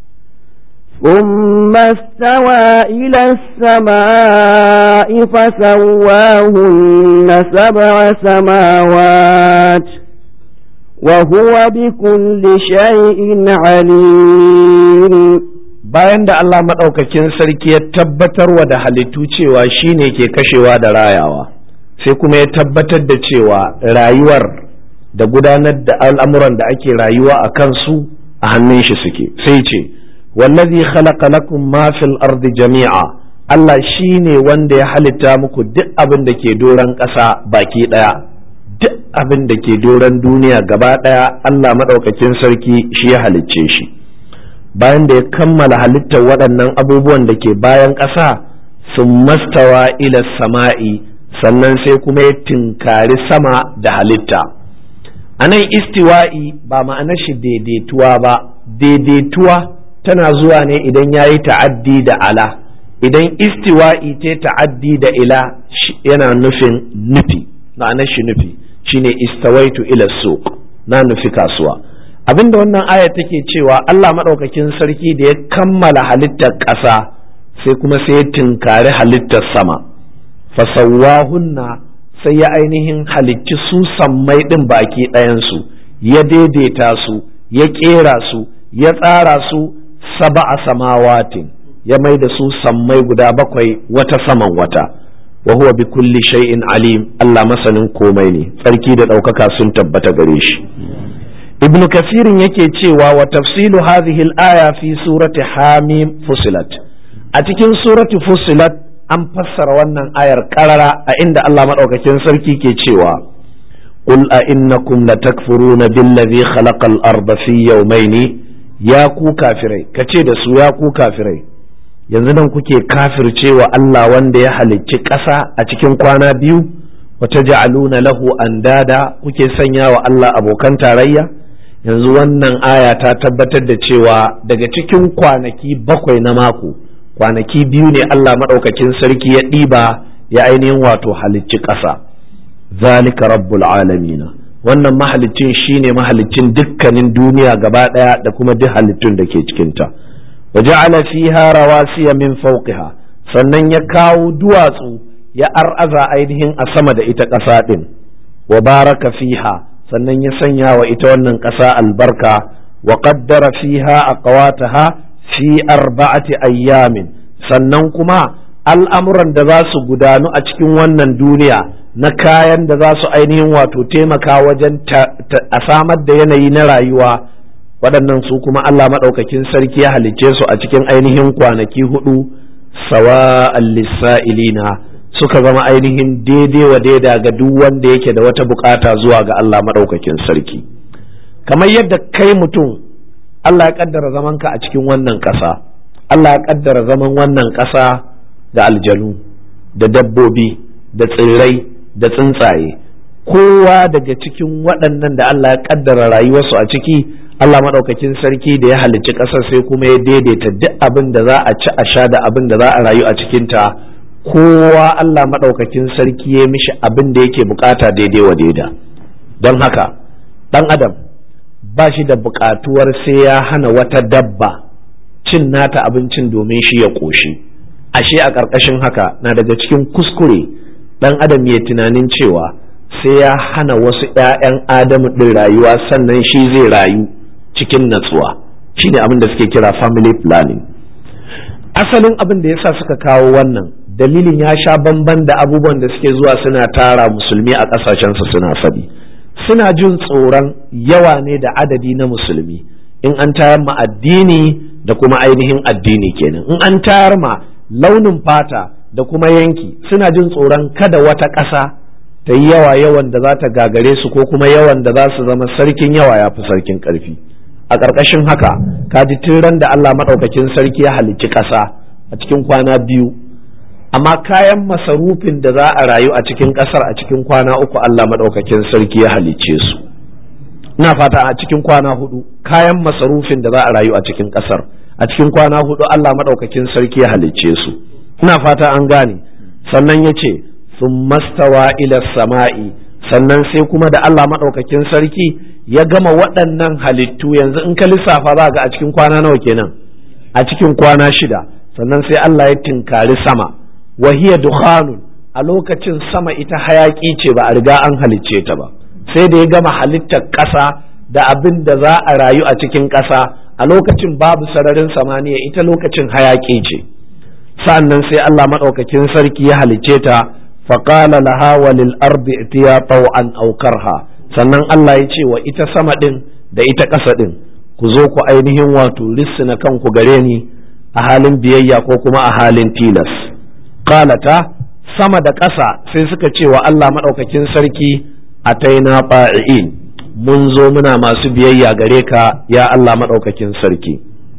ثم استوى إلى السماء فسواهن سبع سماوات وهو بكل شيء عليم bayan da Allah maɗaukakin sarki ya tabbatarwa da halittu cewa shi ne ke kashewa da rayawa sai kuma ya tabbatar da cewa rayuwar da gudanar da al'amuran da ake rayuwa a kansu a hannun shi suke sai ce wallazi khalaqa lakum ma fil ardi jami'a Allah shi ne wanda ya halitta muku duk abin da ke doron ƙasa baki ɗaya duk abin da ke doron duniya gaba ɗaya Allah maɗaukakin sarki shi ya halicce shi bayan da ya kammala halittar waɗannan abubuwan da ke bayan ƙasa sun mastawa ila sama'i sannan sai kuma ya tinkari sama da halitta a nan istiwa'i ba ma'anar shi daidaituwa ba daidaituwa tana zuwa ne idan ya yi ta'addi da ala idan istiwa'i ta ta'addi da ila yana nufin nufi ma'anar shi nufi shine istawaitu ila suq na nufi kasuwa abinda wannan aya take cewa Allah maɗaukakin sarki da ya kammala halittar ƙasa sai kuma sai ya tinkari halittar sama fasawahunna sai ya ainihin halicci su sammai ɗin baki ɗayansu ya daidaita su ya ƙera su ya tsara su saba'a samawatin ya mai da su sammai guda bakwai wata saman wata wa huwa bi kulli shay'in alim Allah masanin komai ne tsarki da ɗaukaka sun tabbata gare shi ibnu kasirin yake cewa wa tafsilu hadhihi al-aya fi surati hamim fusilat a cikin surati fusilat an fassara wannan ayar karara a inda Allah madaukakin sarki ke cewa qul a innakum latakfuruna billazi khalaqal arda fi yawmayni ya ku kafirai kace da su ya ku kafirai yanzu nan kuke kafircewa Allah wanda ya halicci ƙasa a cikin kwana biyu wata ja'aluna lahu andada kuke sanya wa Allah abokan tarayya yanzu wannan aya ta tabbatar da cewa daga cikin kwanaki bakwai na mako kwanaki biyu ne Allah maɗaukakin sarki ya ɗiba ya ainihin wato halicci ƙasa zalika rabbul alamina wannan mahalicin shine mahalicin dukkanin duniya gaba ɗaya da kuma duk halittun da ke cikinta wa ja'ala fiha rawasiya min fawqiha sannan ya kawo duwatsu ya ar'aza ainihin a sama da ita ƙasa ɗin wa baraka fiha sannan ya sanya wa ita wannan ƙasa albarka wa qaddara fiha aqwataha fi arba'ati ayyamin sannan kuma al'amuran da za su gudanu a cikin wannan duniya na kayan da za su ainihin wato taimaka wajen a samar da yanayi na rayuwa waɗannan su kuma Allah maɗaukakin sarki ya halicce su a cikin ainihin kwanaki hudu sawa lissa'ilina suka zama ainihin daidai wa daida ga duk wanda yake da wata bukata zuwa ga Allah maɗaukakin sarki kamar yadda kai mutum Allah ya kaddara zamanka a cikin wannan ƙasa Allah ya kaddara zaman wannan ƙasa da aljanu da dabbobi da tsirrai da tsuntsaye kowa daga cikin waɗannan da Allah ya kaddara rayuwarsu a ciki Allah maɗaukakin sarki da ya halicci ƙasar sai kuma ya daidaita duk abin da za a ci a sha da abin da za a rayu a cikinta kowa Allah maɗaukakin sarki ya mishi abin da yake bukata daidai wa daida don haka ɗan adam ba shi da buƙatuwar sai ya hana wata dabba cin nata abincin domin shi ya ƙoshi ashe a ƙarƙashin haka na daga cikin kuskure ɗan adam ya tunanin cewa sai ya hana wasu ‘ya'yan adamu ɗin rayuwa sannan shi zai rayu cikin natsuwa shi ne abin da suke kira family planning asalin abin da yasa suka kawo wannan dalilin ya sha bamban da abubuwan da suke zuwa suna tara musulmi a ƙasashensu suna faɗi. suna jin tsoron yawa ne da adadi na musulmi in an tayar ma addini da kuma ainihin addini kenan in an tayar ma launin fata da kuma yanki suna jin tsoron kada wata ƙasa ta yi yawa yawan da za ta gagare su ko kuma yawan da za su zama sarkin yawa ya fi sarkin ƙarfi a ƙarƙashin haka kaji tun ran da Allah maɗaukakin sarki ya halicci ƙasa a cikin kwana biyu amma kayan masarufin da za a rayu a cikin ƙasar a cikin kwana uku Allah maɗaukakin sarki ya halicce su ina fata a cikin kwana hudu kayan masarufin da za a rayu a cikin ƙasar a cikin kwana hudu Allah maɗaukakin sarki ya halicce su ina fata an gane sannan ya ce sun mastawa ila sama'i sannan sai kuma da Allah maɗaukakin sarki ya gama waɗannan halittu yanzu in ka lissafa za ga a cikin kwana nawa kenan a cikin kwana shida sannan sai Allah ya tinkari sama wahiya dukhanun a lokacin sama ita hayaki ce ba a riga an halicce ta ba sai da ya gama halittar ƙasa da abin da za a rayu a cikin ƙasa a lokacin babu sararin samaniya ita lokacin hayaki ce sa'annan sai Allah maɗaukakin sarki ya halicce ta faqala laha walil ardi itiya taw'an aw karha sannan Allah ya ce wa ita sama din da ita ƙasa din ku zo ku ainihin wato lissina kanku gare ni a halin biyayya ko kuma a halin tilas qalata sama da ƙasa sai suka ce wa Allah maɗaukakin sarki a taina fa'i'in mun zo muna masu biyayya gare ka ya Allah maɗaukakin sarki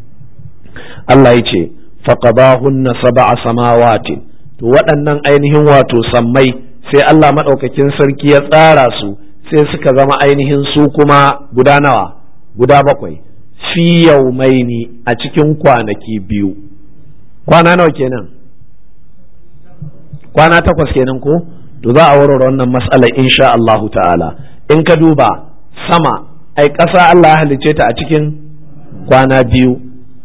Allah ya ce faqadahunna sab'a samawatin to waɗannan ainihin wato sammai sai Allah maɗaukakin sarki ya tsara su sai suka zama ainihin su kuma guda nawa guda bakwai fi yaumaini a cikin kwanaki biyu kwana nawa kenan kwana takwas kenan ko to za a warware wannan matsalar insha Allahu ta'ala in ka duba sama ai ƙasa Allah ya halicce ta a cikin kwana biyu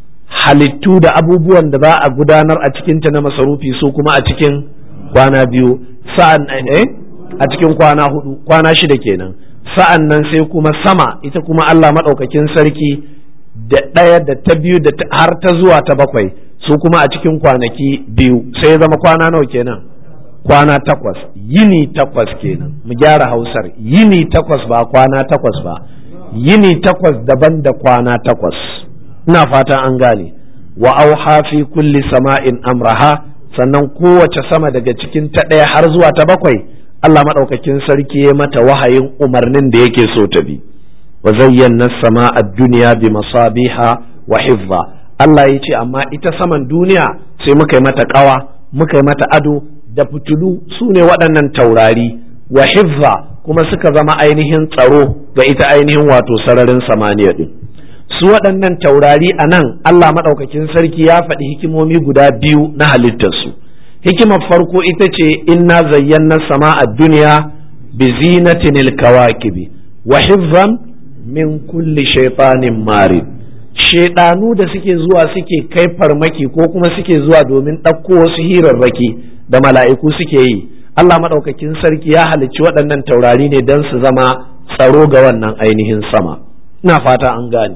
halittu da abubuwan da za a gudanar a cikinta na masarufi su kuma a cikin kwana biyu sa'an eh a cikin kwana hudu kwana shida kenan sa'an nan sai kuma sama ita kuma Allah maɗaukakin sarki da ɗaya da ta biyu da har ta zuwa ta bakwai su kuma a cikin kwanaki biyu sai zama kwana nawa kenan kwana takwas yini takwas kenan mu gyara hausar yini takwas ba kwana takwas ba yini takwas daban da kwana takwas ina fatan an gane wa auha fi kulli sama'in amraha sannan kowace sama daga cikin ta ɗaya har zuwa ta bakwai Allah maɗaukakin sarki ya mata wahayin umarnin da yake so ta bi wa zayyana sama a duniya bi masabiha wa hifza Allah ya ce amma ita saman duniya sai muka yi mata ƙawa muka yi mata ado da fitulu su ne waɗannan taurari wa hifza kuma suka zama ainihin tsaro ga ita ainihin wato sararin samaniya ɗin su waɗannan taurari a nan Allah maɗaukakin sarki ya faɗi hikimomi guda biyu na halittarsu hikimar farko ita ce inna zayyana sama a duniya bi zinatin kawakibi wa hifzan min kulli shaitanin marid shaidanu da suke zuwa suke kai farmaki ko kuma suke zuwa domin ɗauko wasu hirarraki da mala'iku suke yi Allah maɗaukakin sarki ya halicci waɗannan taurari ne don su zama tsaro ga wannan ainihin sama ina fata an gane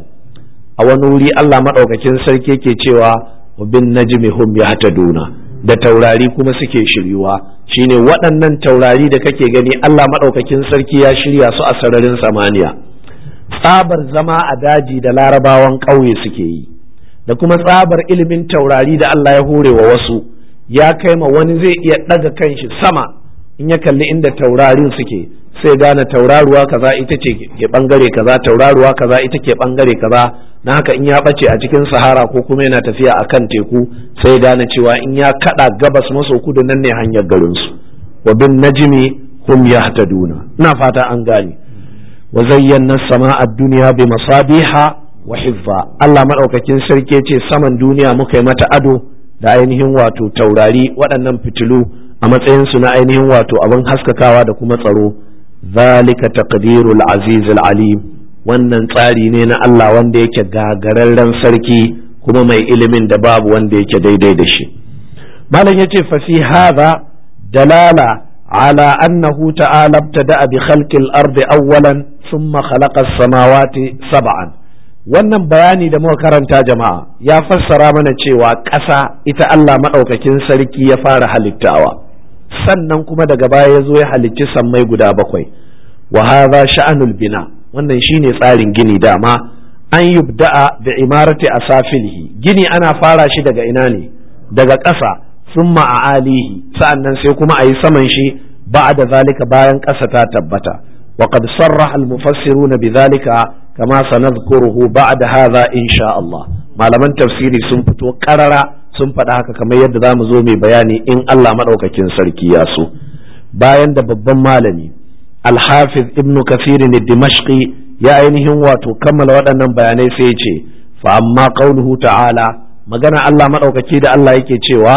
a wani wuri Allah maɗaukakin sarki yake cewa wa bin najmi hum yahtaduna da taurari kuma suke shiryuwa shine waɗannan taurari da kake gani Allah maɗaukakin sarki ya shirya su a sararin samaniya tsabar zama a daji da larabawan ƙauye suke yi da kuma tsabar ilimin taurari da Allah ya hore wa wasu ya kai ma wani zai iya ɗaga kanshi sama in ya kalli inda taurarin suke sai gane tauraruwa kaza ita ce ke bangare kaza tauraruwa kaza ita ke bangare kaza na haka in ya bace a cikin sahara ko kuma yana tafiya a kan teku sai gane cewa in ya kada gabas maso kudu nan ne hanyar garinsu wa bin najmi hum yahtaduna ina fata an gane wa zayyana sama'a duniya bi masabiha wa hifza Allah madaukakin sarki ce saman duniya muka yi mata ado da ainihin wato taurari waɗannan fitilu a matsayin su na ainihin wato abin haskakawa da kuma tsaro zalika taqdirul azizul alim wannan tsari ne na Allah wanda yake gagararren sarki kuma mai ilimin da babu wanda yake daidai da shi malam yace fa fi hadha dalala ala annahu ta'ala ibtada'a bi khalqil ardi awwalan thumma khalaqa as-samawati sab'an wannan bayani da muka karanta jama'a ya fassara mana cewa ƙasa ita Allah maɗaukakin sarki ya fara halittawa sannan kuma daga baya ya zo ya halicci sammai guda bakwai wa hadha sha'anul bina wannan shine tsarin gini dama an yubda'a bi imarati asafilihi gini ana fara shi daga ina ne daga ƙasa summa a alihi sa'annan sai kuma a yi saman shi ba'da zalika bayan ƙasa ta tabbata wa qad sarraha al-mufassiruna bi zalika kama sanadhkuruhu ba'da hadha insha Allah malaman tafsiri sun fito karara sun faɗa haka kamar yadda za mu zo mai bayani in Allah maɗaukakin sarki ya so bayan da babban malami alhafiz ibn kafirin dimashqi ya ainihin wato kammala waɗannan bayanai sai ya ce fa amma qauluhu ta'ala magana Allah maɗaukaki da Allah yake cewa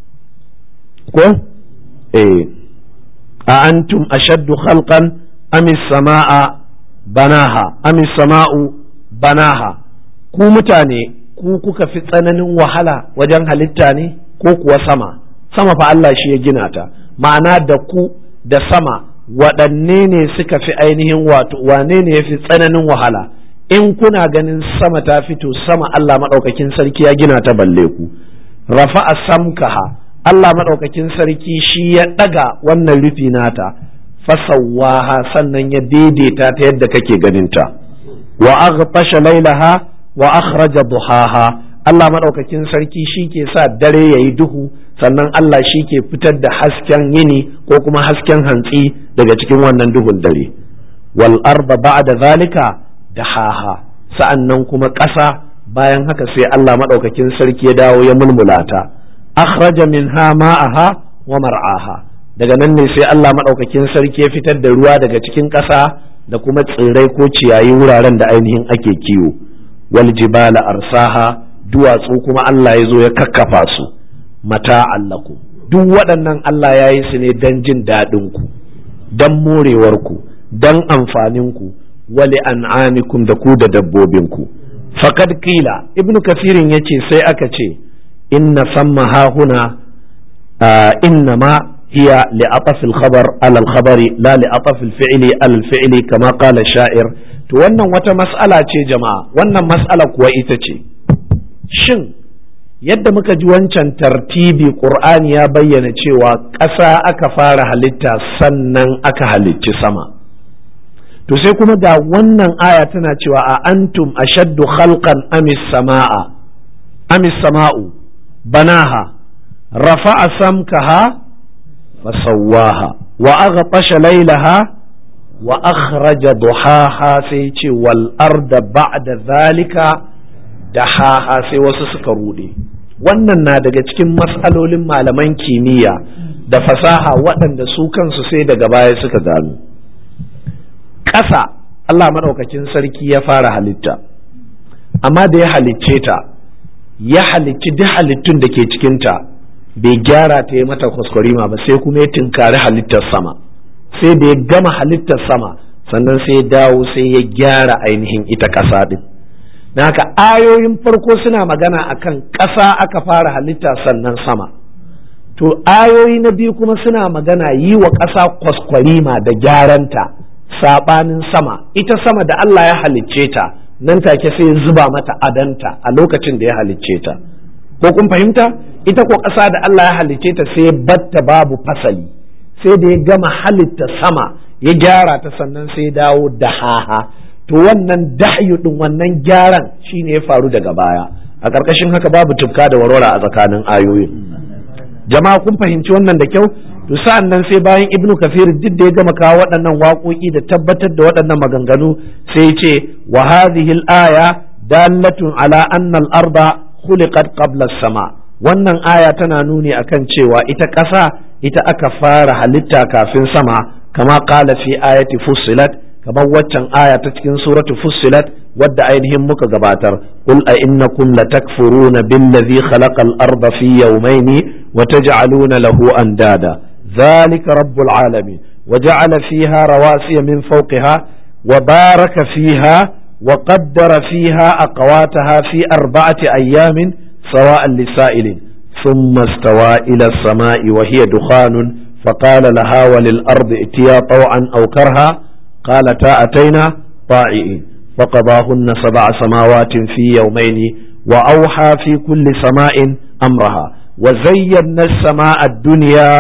ko eh a antum ashaddu khalqan am samaa banaha am sama'u banaha ku mutane ku kuka fi tsananin wahala wajen halitta ne ko kuwa sama sama fa Allah shi ya gina ta ma'ana da ku da sama waɗanne ne suka fi ainihin wato wane ne ya fi tsananin wahala in kuna ganin sama ta fito sama Allah maɗaukakin sarki ya gina ta balle ku rafa'a samkaha Allah maɗaukakin sarki shi ya ɗaga wannan rufi nata fasawaha sannan ya daidaita ta yadda kake ganinta wa aghtasha lailaha wa akhraja duhaha Allah madaukakin sarki shi ke sa dare yayi duhu sannan Allah shi ke fitar da hasken yini ko kuma hasken hantsi daga cikin wannan duhun dare wal arba ba'da zalika dahaha sa'annan kuma ƙasa bayan haka sai Allah madaukakin sarki ya dawo ya mulmulata akhraja minha ma'aha wa mar'aha daga nan ne sai Allah maɗaukakin sarki ya fitar da ruwa daga cikin ƙasa da kuma tsirrai ko ciyayi wuraren da ainihin ake kiwo wal jibala arsaha duwatsu kuma Allah ya zo ya kakkafa su mata allaku duk waɗannan Allah ya yi su ne don jin daɗin ku don morewar ku don amfanin ku wali an'amikum da ku da dabbobin ku faqad qila ibnu kafirin yace sai aka ce inna samma hahuna inna ma هي لعطف الخبر على الخبر لا لعطف الفعل على الفعل كما قال الشاعر to wannan wata mas'ala ce jama'a wannan mas'ala kuwa ita ce shin yadda muka ji wancan tartibi qur'ani ya bayyana cewa ƙasa aka fara halitta sannan aka halicci sama to sai kuma ga wannan aya tana cewa a antum ashaddu khalqan amis sama'a amis sama'u banaha rafa'a samkaha فسواها وأغطش ليلها وأخرج ضحاها سيتي والأرض بعد ذلك دحاها سي wasu suka rude wannan na daga cikin matsalolin malaman kimiyya da fasaha waɗanda su kansu sai daga baya suka gano ƙasa Allah maɗaukakin sarki ya fara halitta amma da ya halicce ta ya halicci duk halittun da ke cikinta bai gyara ta yi mata kwaskwarima ba sai kuma ya tinkari halittar sama sai da ya gama halittar sama sannan sai ya dawo sai ya gyara ainihin ita ƙasa ɗin na haka ayoyin farko suna magana akan ƙasa aka fara halitta sannan sama to ayoyi na biyu kuma suna magana yi wa ƙasa kwaskwarima da gyaranta saɓanin sama ita sama da Allah ya halicce ta nan take sai zuba mata adanta a lokacin da ya halicce ta ko kun fahimta ita ko ƙasa da Allah ya halicce ta sai batta babu fasali sai da ya gama halitta sama ya gyara ta sannan sai dawo da haha to wannan dahyu din wannan gyaran shine ya faru daga baya a ƙarƙashin haka babu tufka da warwara a tsakanin ayoyin jama'a kun fahimci wannan da kyau to sa'an nan sai bayan ibnu kafir duk da ya gama kawo waɗannan waƙoƙi da tabbatar da waɗannan maganganu sai ya ce wa hadhihi al-aya dalatun ala anna al-arda khuliqat qabla sama wannan aya tana nuni akan cewa ita ƙasa ita aka fara halitta kafin sama kama qala fi ayati fussilat kamar waccan aya ta cikin suratu fussilat wadda ainihin muka gabatar qul a innakum latakfuruna billazi khalaqa al-arda fi yawmayni wa taj'aluna lahu andada ذلك رب العالمين وجعل فيها رواسي من فوقها وبارك فيها وقدر فيها أقواتها في أربعة أيام سواء لسائل ثم استوى إلى السماء وهي دخان فقال لها وللأرض ائتيا طوعا أو كرها قالتا أتينا طائعين فقضاهن سبع سماوات في يومين وأوحى في كل سماء أمرها وزينا السماء الدنيا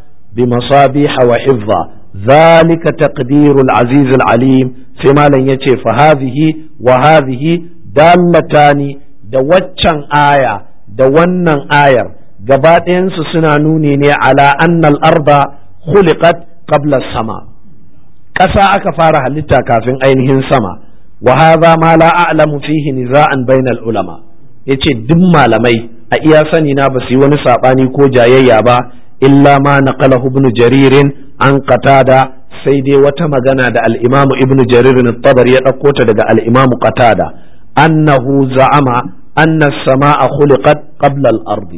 بمصابيح وحفظا ذلك تقدير العزيز العليم فيما لن يتي فهذه وهذه دالتان da waccan aya da wannan ayar gaba ɗayansu suna nuni ne ala annal arda khuliqat qabla sama ƙasa aka fara halitta kafin ainihin sama wa hadha ma la a'lamu fihi niza'an bainal ulama yace duk malamai a iya sani na ba su yi wani sabani ko jayayya ba illa ma naqalahu ibn jaririn an qatada sai dai wata magana da al-imam ibn jarir at-tabari ya dauko ta daga al-imam qatada annahu za'ama anna as-samaa khuliqat qabla al-ardi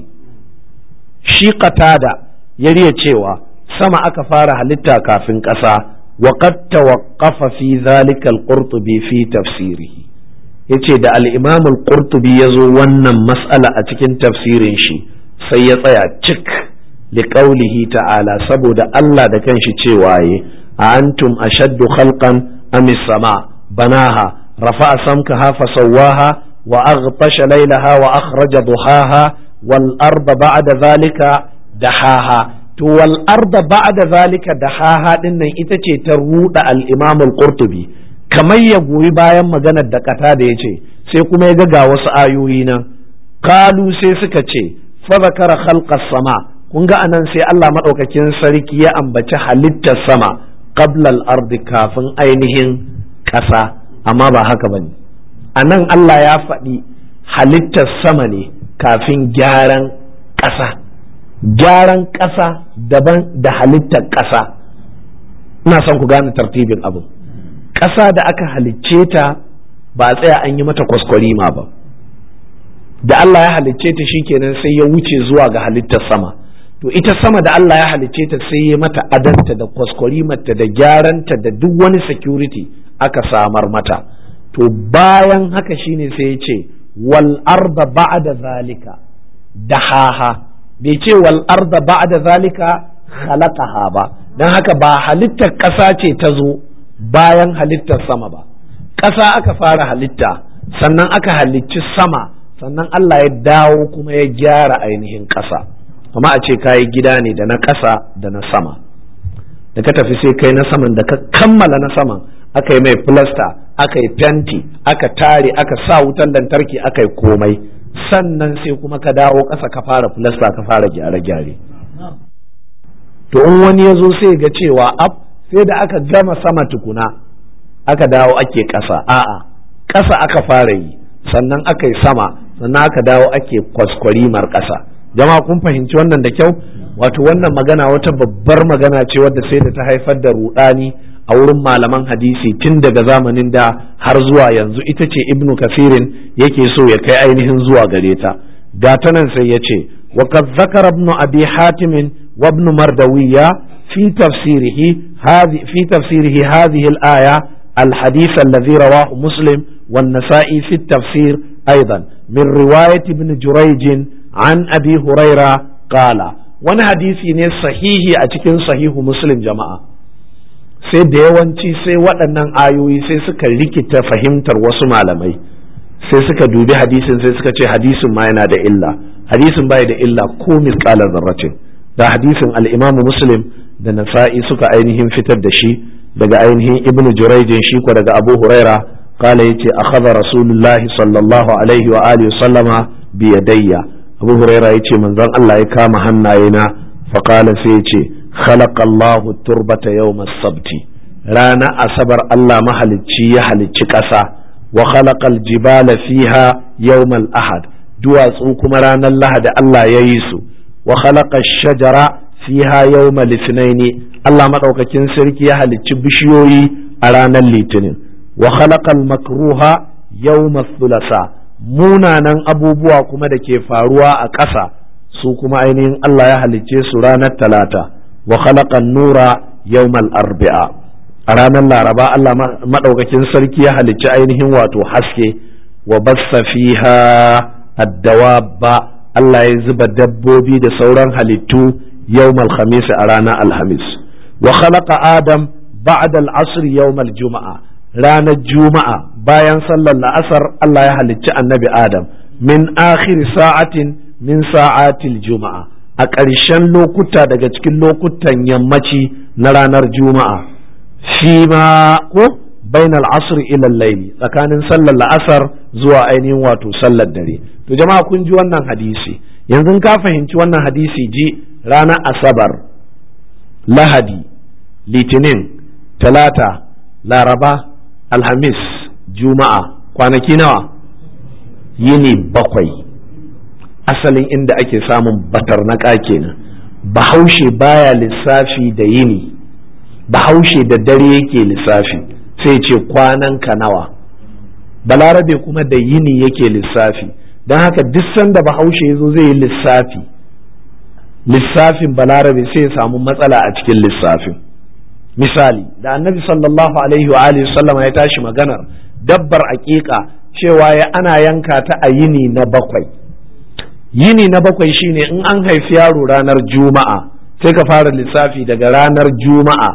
shi qatada ya riya cewa sama aka fara halitta kafin ƙasa wa qad tawaqqafa fi dhalika al-qurtubi fi tafsirihi yace da al-imam al-qurtubi yazo wannan mas'ala a cikin tafsirin shi sai ya tsaya cik liqaulihi ta'ala saboda Allah da kanshi cewa yi a antum ashaddu khalqan am sama banaha rafa'a samkaha fasawwaha wa aghtasha laylaha wa akhraja duhaha wal arda ba'da zalika dahaha to wal arda ba'da zalika dahaha din nan ita ce ta ruda al-imam al-qurtubi kamar ya goyi bayan maganar da kata da yace sai kuma ya ga ga wasu ayoyi nan kalu sai suka ce fa zakara khalqas sama kun ga anan sai Allah maɗaukakin sarki ya ambaci halittar sama qablal ardi kafin ainihin ƙasa amma ba haka bane anan Allah ya faɗi halittar sama ne kafin gyaran ƙasa gyaran ƙasa daban da halittar ƙasa ina son ku gane tartibin abu ƙasa da aka halicce ta ba a tsaya an yi mata kwaskwarima ba da Allah ya halicce ta shikenan sai ya wuce zuwa ga halittar sama to ita sama da Allah ya halicce ta sai ya mata adanta da kwaskwarimarta da gyaranta da duk wani security aka samar mata to bayan haka shine sai ya ce wal arda ba'da zalika dahaha bai ce wal arda ba'da zalika khalaqaha ba dan haka ba halittar ƙasa ce ta zo bayan halittar sama ba ƙasa aka fara halitta sannan aka halicci sama sannan Allah ya dawo kuma ya gyara ainihin ƙasa kuma a ce kayi gida ne da na ƙasa da na sama da ka tafi sai kai na saman da ka kammala na saman aka yi mai filasta aka yi fenti aka tare aka sa wutan lantarki aka yi komai sannan sai kuma ka dawo ƙasa ka fara filasta ka fara gyare-gyare to in wani ya zo sai ga cewa ab sai da aka gama sama tukuna aka dawo ake ƙasa a'a ƙasa aka fara yi sannan aka yi sama sannan aka dawo ake kwaskwarimar ƙasa jama'a kun fahimci wannan da kyau wato wannan magana wata babbar magana ce wadda sai da ta haifar da rudani a wurin malaman hadisi tun daga zamanin da har zuwa yanzu ita ce ibnu kafirin yake so ya kai ainihin zuwa gare ta ga ta nan sai ya ce wa kad zakara ibnu abi hatim wa ibnu mardawiya fi tafsirihi hadhi fi tafsirihi hadhihi al-aya الحديث الذي رواه مسلم والنسائي في التفسير أيضا من رواية ابن جريج عن أبي هريرة قال wani hadisi ne sahihi a cikin sahihu muslim jama'a sai da yawanci sai waɗannan ayoyi sai suka rikita fahimtar wasu malamai sai suka dubi hadisin sai suka ce hadisin ma yana da illa hadisin bai da illa ko misƙalar zarratin da hadisin al'imamu muslim da nasa'i suka ainihin fitar da shi daga ainihin ibnu jurayjin shi ko daga abu huraira kala yace akhadha rasulullahi sallallahu alaihi wa alihi sallama bi yadayya abu huraira yace manzon Allah ya kama hannayena fa kala sai yace khalaqa Allahu turbata yawm as-sabti rana asabar Allah mahalicci ya halicci ƙasa wa khalaqa al-jibala fiha yawm al-ahad duwatsu kuma ranar lahadi Allah ya yi su wa khalaqa ash-shajara fiha yawm al-ithnaini Allah maɗaukakin sarki ya halicci bishiyoyi a ranar litinin wa khalaqal makruha yawma thulasa munanan abubuwa kuma da ke faruwa a ƙasa su kuma ainihin Allah ya halicce su ranar talata wa khalaqan nura yawmal arbi'a a ranar laraba Allah maɗaukakin sarki ya halicci ainihin wato haske wa bassa fiha addawabba Allah ya zuba dabbobi da sauran halittu yawmal khamis a ranar alhamis wa khalaqa adam ba'da al-asr yawm al-juma'a ranar juma'a bayan sallar la'asar Allah ya halicci annabi adam min akhir sa'atin min sa'atil juma'a a ƙarshen lokuta daga cikin lokutan yammaci na ranar juma'a fi ma ko bainal asr ila al tsakanin sallar la'asar zuwa ainihin wato sallar dare to jama'a kun ji wannan hadisi yanzu ka fahimci wannan hadisi ji ranar asabar lahadi litinin talata laraba alhamis juma'a kwanaki nawa yini bakwai asalin inda ake samun batarnaka kenan bahaushe baya lissafi da yini bahaushe da dare yake lissafi sai ce kwanan ka nawa balarabe kuma da yini yake lissafi don haka duk sanda bahaushe ya zo zai yi lissafi lissafin balarabe sai ya samu matsala a cikin lissafin misali da annabi sallallahu alaihi wa alihi sallama ya tashi maganar dabbar aƙiƙa cewa ya ana yanka ta a yini na bakwai yini na bakwai shine in an haifi yaro ranar juma'a sai ka fara lissafi daga ranar juma'a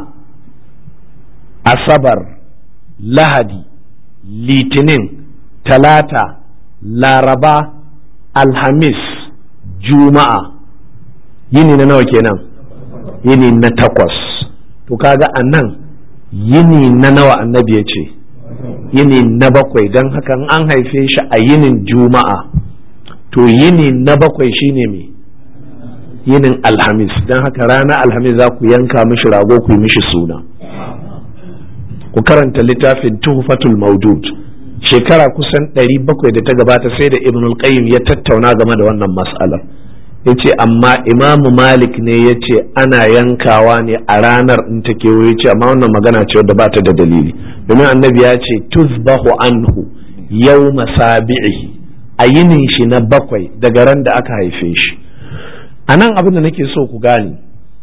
asabar lahadi litinin talata laraba alhamis juma'a yini na nawa kenan yini na takwas to kaga a nan yini na nawa annabi ya ce yini na bakwai don haka an haife shi a yinin juma'a to yini na bakwai shine me yinin alhamis don haka rana alhamis za ku yanka mishi rago ku yi mishi suna ku karanta littafin tuhfatul maudud shekara kusan 700 da ta gabata sai da ibn qayyim ya tattauna game da wannan mas'alar ya ce amma imamu malik ne ya ce ana yankawa ne a ranar in ta kewo ya ce amma wannan magana ce wadda ba ta da dalili domin annabi ya ce tuzbahu anhu yau masabi'ihi a yinin shi na bakwai daga ran da aka haife shi a nan abin da nake so ku gane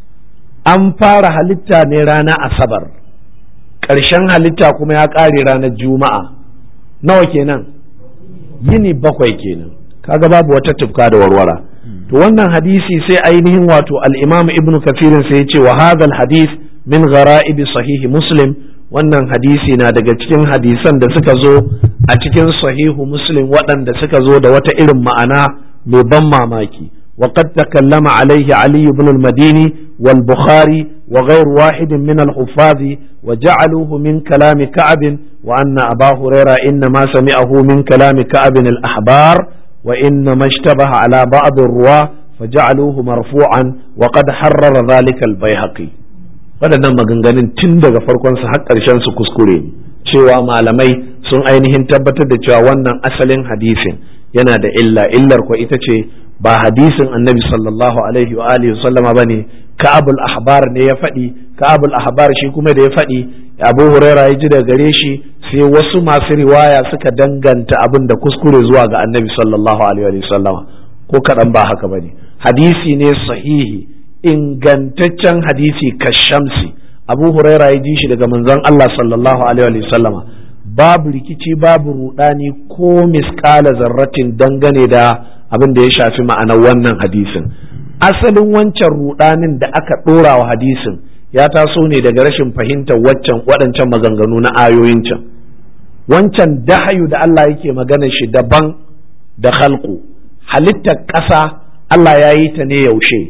an fara halitta ne rana asabar ƙarshen halitta kuma ya ƙare ranar juma'a nawa kenan yini bakwai kenan kaga babu wata tufka da warwara to wannan hadisi sai ainihin wato al-imam ibn kafirin sai ya ce wa hadha hadis min ghara'ibi sahihi muslim wannan hadisi na daga cikin hadisan da suka zo a cikin sahihu muslim waɗanda suka zo da wata irin ma'ana mai ban mamaki وقد تكلم عليه علي بن المديني والبخاري وغير واحد من الحفاظ وجعلوه من كلام كعب وأن أبا هريرة إنما سمعه من كلام كعب الأحبار وإنما اشتبه على بعض الرواة فجعلوه مرفوعا وقد حرر ذلك البيهقي waɗannan maganganun tun daga farkonsa har ƙarshen su kuskure cewa malamai sun ainihin tabbatar da cewa wannan asalin hadisin yana da illa illar ko ita ce ba hadisin annabi sallallahu alaihi wa alihi sallama bane ka'abul ahbar ne ya faɗi ka'abul ahbar shi kuma da ya faɗi abu huraira ya ji daga gare shi sai wasu masu riwaya suka danganta abin da kuskure zuwa ga annabi sallallahu alaihi wa sallama ko kaɗan ba haka bane hadisi ne sahihi ingantaccen hadisi kashamsi abu huraira ya ji shi daga manzon Allah sallallahu alaihi wa sallama babu rikici babu rudani ko miskala zarratin dangane da abin da ya shafi ma'anar wannan hadisin asalin wancan rudanin da aka ɗora wa hadisin ya taso ne daga rashin fahimtar waccan waɗancan maganganu na ayoyin can wancan dahayu da Allah yake magana shi daban da halku halittar ƙasa Allah ya yi ta ne yaushe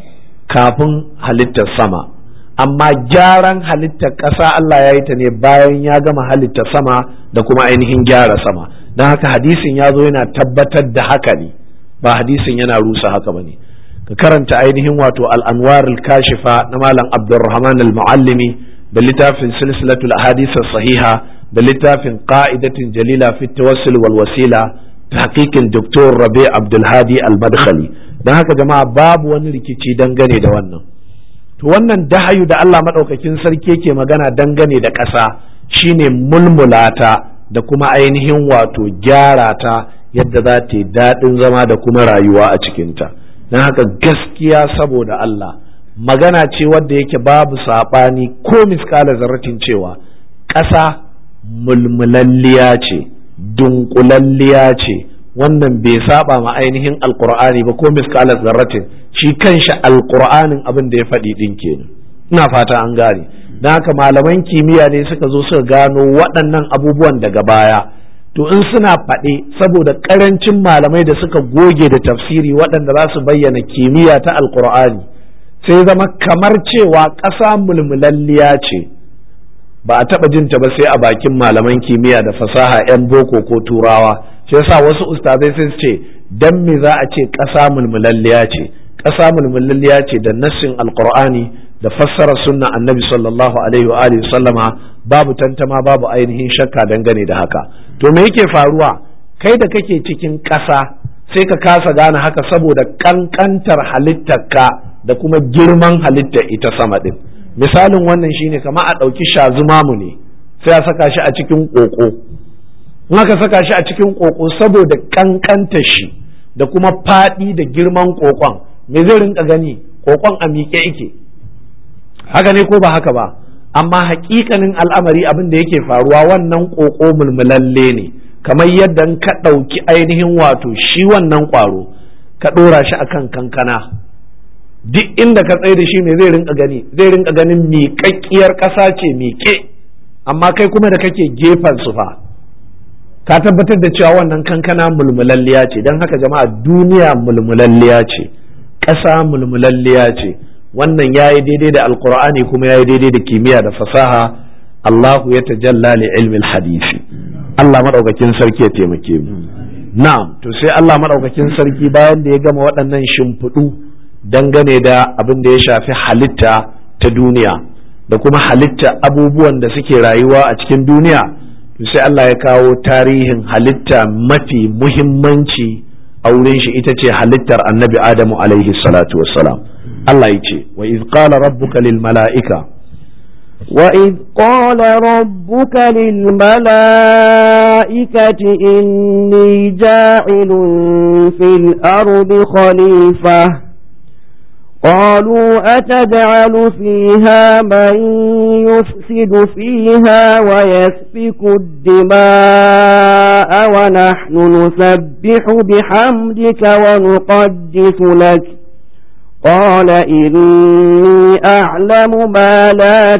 kafin halittar sama amma gyaran halittar ƙasa Allah ya yi ta ne bayan ya gama halittar sama da kuma ainihin gyara sama don haka hadisin ya zo yana tabbatar da haka ne ba hadisin yana rusa haka ba ne ka karanta ainihin wato al'anwar kashifa na malam abdulrahman al-muallimi da littafin silsilatul ahadith sahiha da littafin qa'idatin jalila fi tawassul wal wasila tahqiqin doktor rabi abdulhadi al-madkhali don haka jama'a babu wani rikici dangane da wannan to wannan dahayu da Allah madaukakin sarki yake magana dangane da ƙasa shine mulmulata da kuma ainihin wato gyara ta yadda za ta yi daɗin zama da kuma rayuwa a cikinta don haka gaskiya saboda Allah magana ce wadda yake babu saɓani ko miskala zarratin cewa ƙasa mulmulalliya ce dunkulalliya ce wannan bai saba ma ainihin alkur'ani ba ko miskala zarratin shi kanshi alkur'anin abin da ya faɗi ɗin kenan ina fata an gane don haka malaman kimiyya ne suka zo suka gano waɗannan abubuwan daga baya to in suna faɗe saboda ƙarancin malamai da suka goge da tafsiri waɗanda za su bayyana kimiyya ta alkur'ani sai zama kamar cewa ƙasa mulmulalliya ce ba a taɓa jinta ba sai a bakin malaman kimiyya da fasaha 'yan boko ko turawa shi yasa wasu ustazai sai su ce dan me za a ce ƙasa mulmulalliya ce ƙasa mulmulalliya ce da nassin alkur'ani da fassara sunna annabi sallallahu alaihi wa alihi sallama babu tantama babu ainihin shakka dangane da haka to me yake faruwa kai da kake cikin ƙasa sai ka kasa gane haka saboda kankantar halittarka da kuma girman halittar ita sama din misalin wannan shine kama a ɗauki shazumamu ne sai a saka shi a cikin ƙoƙo in aka saka shi a cikin ƙoƙo saboda kankanta shi da kuma faɗi da girman ƙoƙon me zai rinka gani ƙoƙon a miƙe yake haka ne ko ba haka ba amma hakikanin al'amari abin da yake faruwa wannan ƙoƙo mulmulalle ne kamar yadda ka ɗauki ainihin wato shi wannan ƙwaro ka ɗora shi akan kankana duk inda ka tsaye da shi me zai rinka gani zai rinka ganin miƙaƙƙiyar ƙasa ce miƙe amma kai kuma da kake gefen su fa ka tabbatar da cewa wannan kankana mulmulalliya ce don haka jama'a duniya mulmulalliya ce ƙasa mulmulalliya ce wannan ya yi daidai da alkur'ani kuma ya yi daidai da kimiyya da fasaha Allahu ya tajalla li ilmin hadisi Allah maɗaukakin sarki ya taimake mu na'am to sai Allah maɗaukakin sarki bayan da ya gama waɗannan shimfiɗu dangane da abin da ya shafi halitta ta duniya da kuma halitta abubuwan da suke rayuwa a cikin duniya to sai Allah ya kawo tarihin halitta mafi muhimmanci a wurin shi ita ce halittar annabi adamu alaihi salatu wassalam Allah ya ce wa iz qala rabbuka lil mala'ika وإذ قال ربك للملائكة إني جاعل في الأرض خليفة قالوا أتجعل فيها من يفسد فيها ويسفك الدماء ونحن نسبح بحمدك ونقدس لك قال إني أعلم ما لا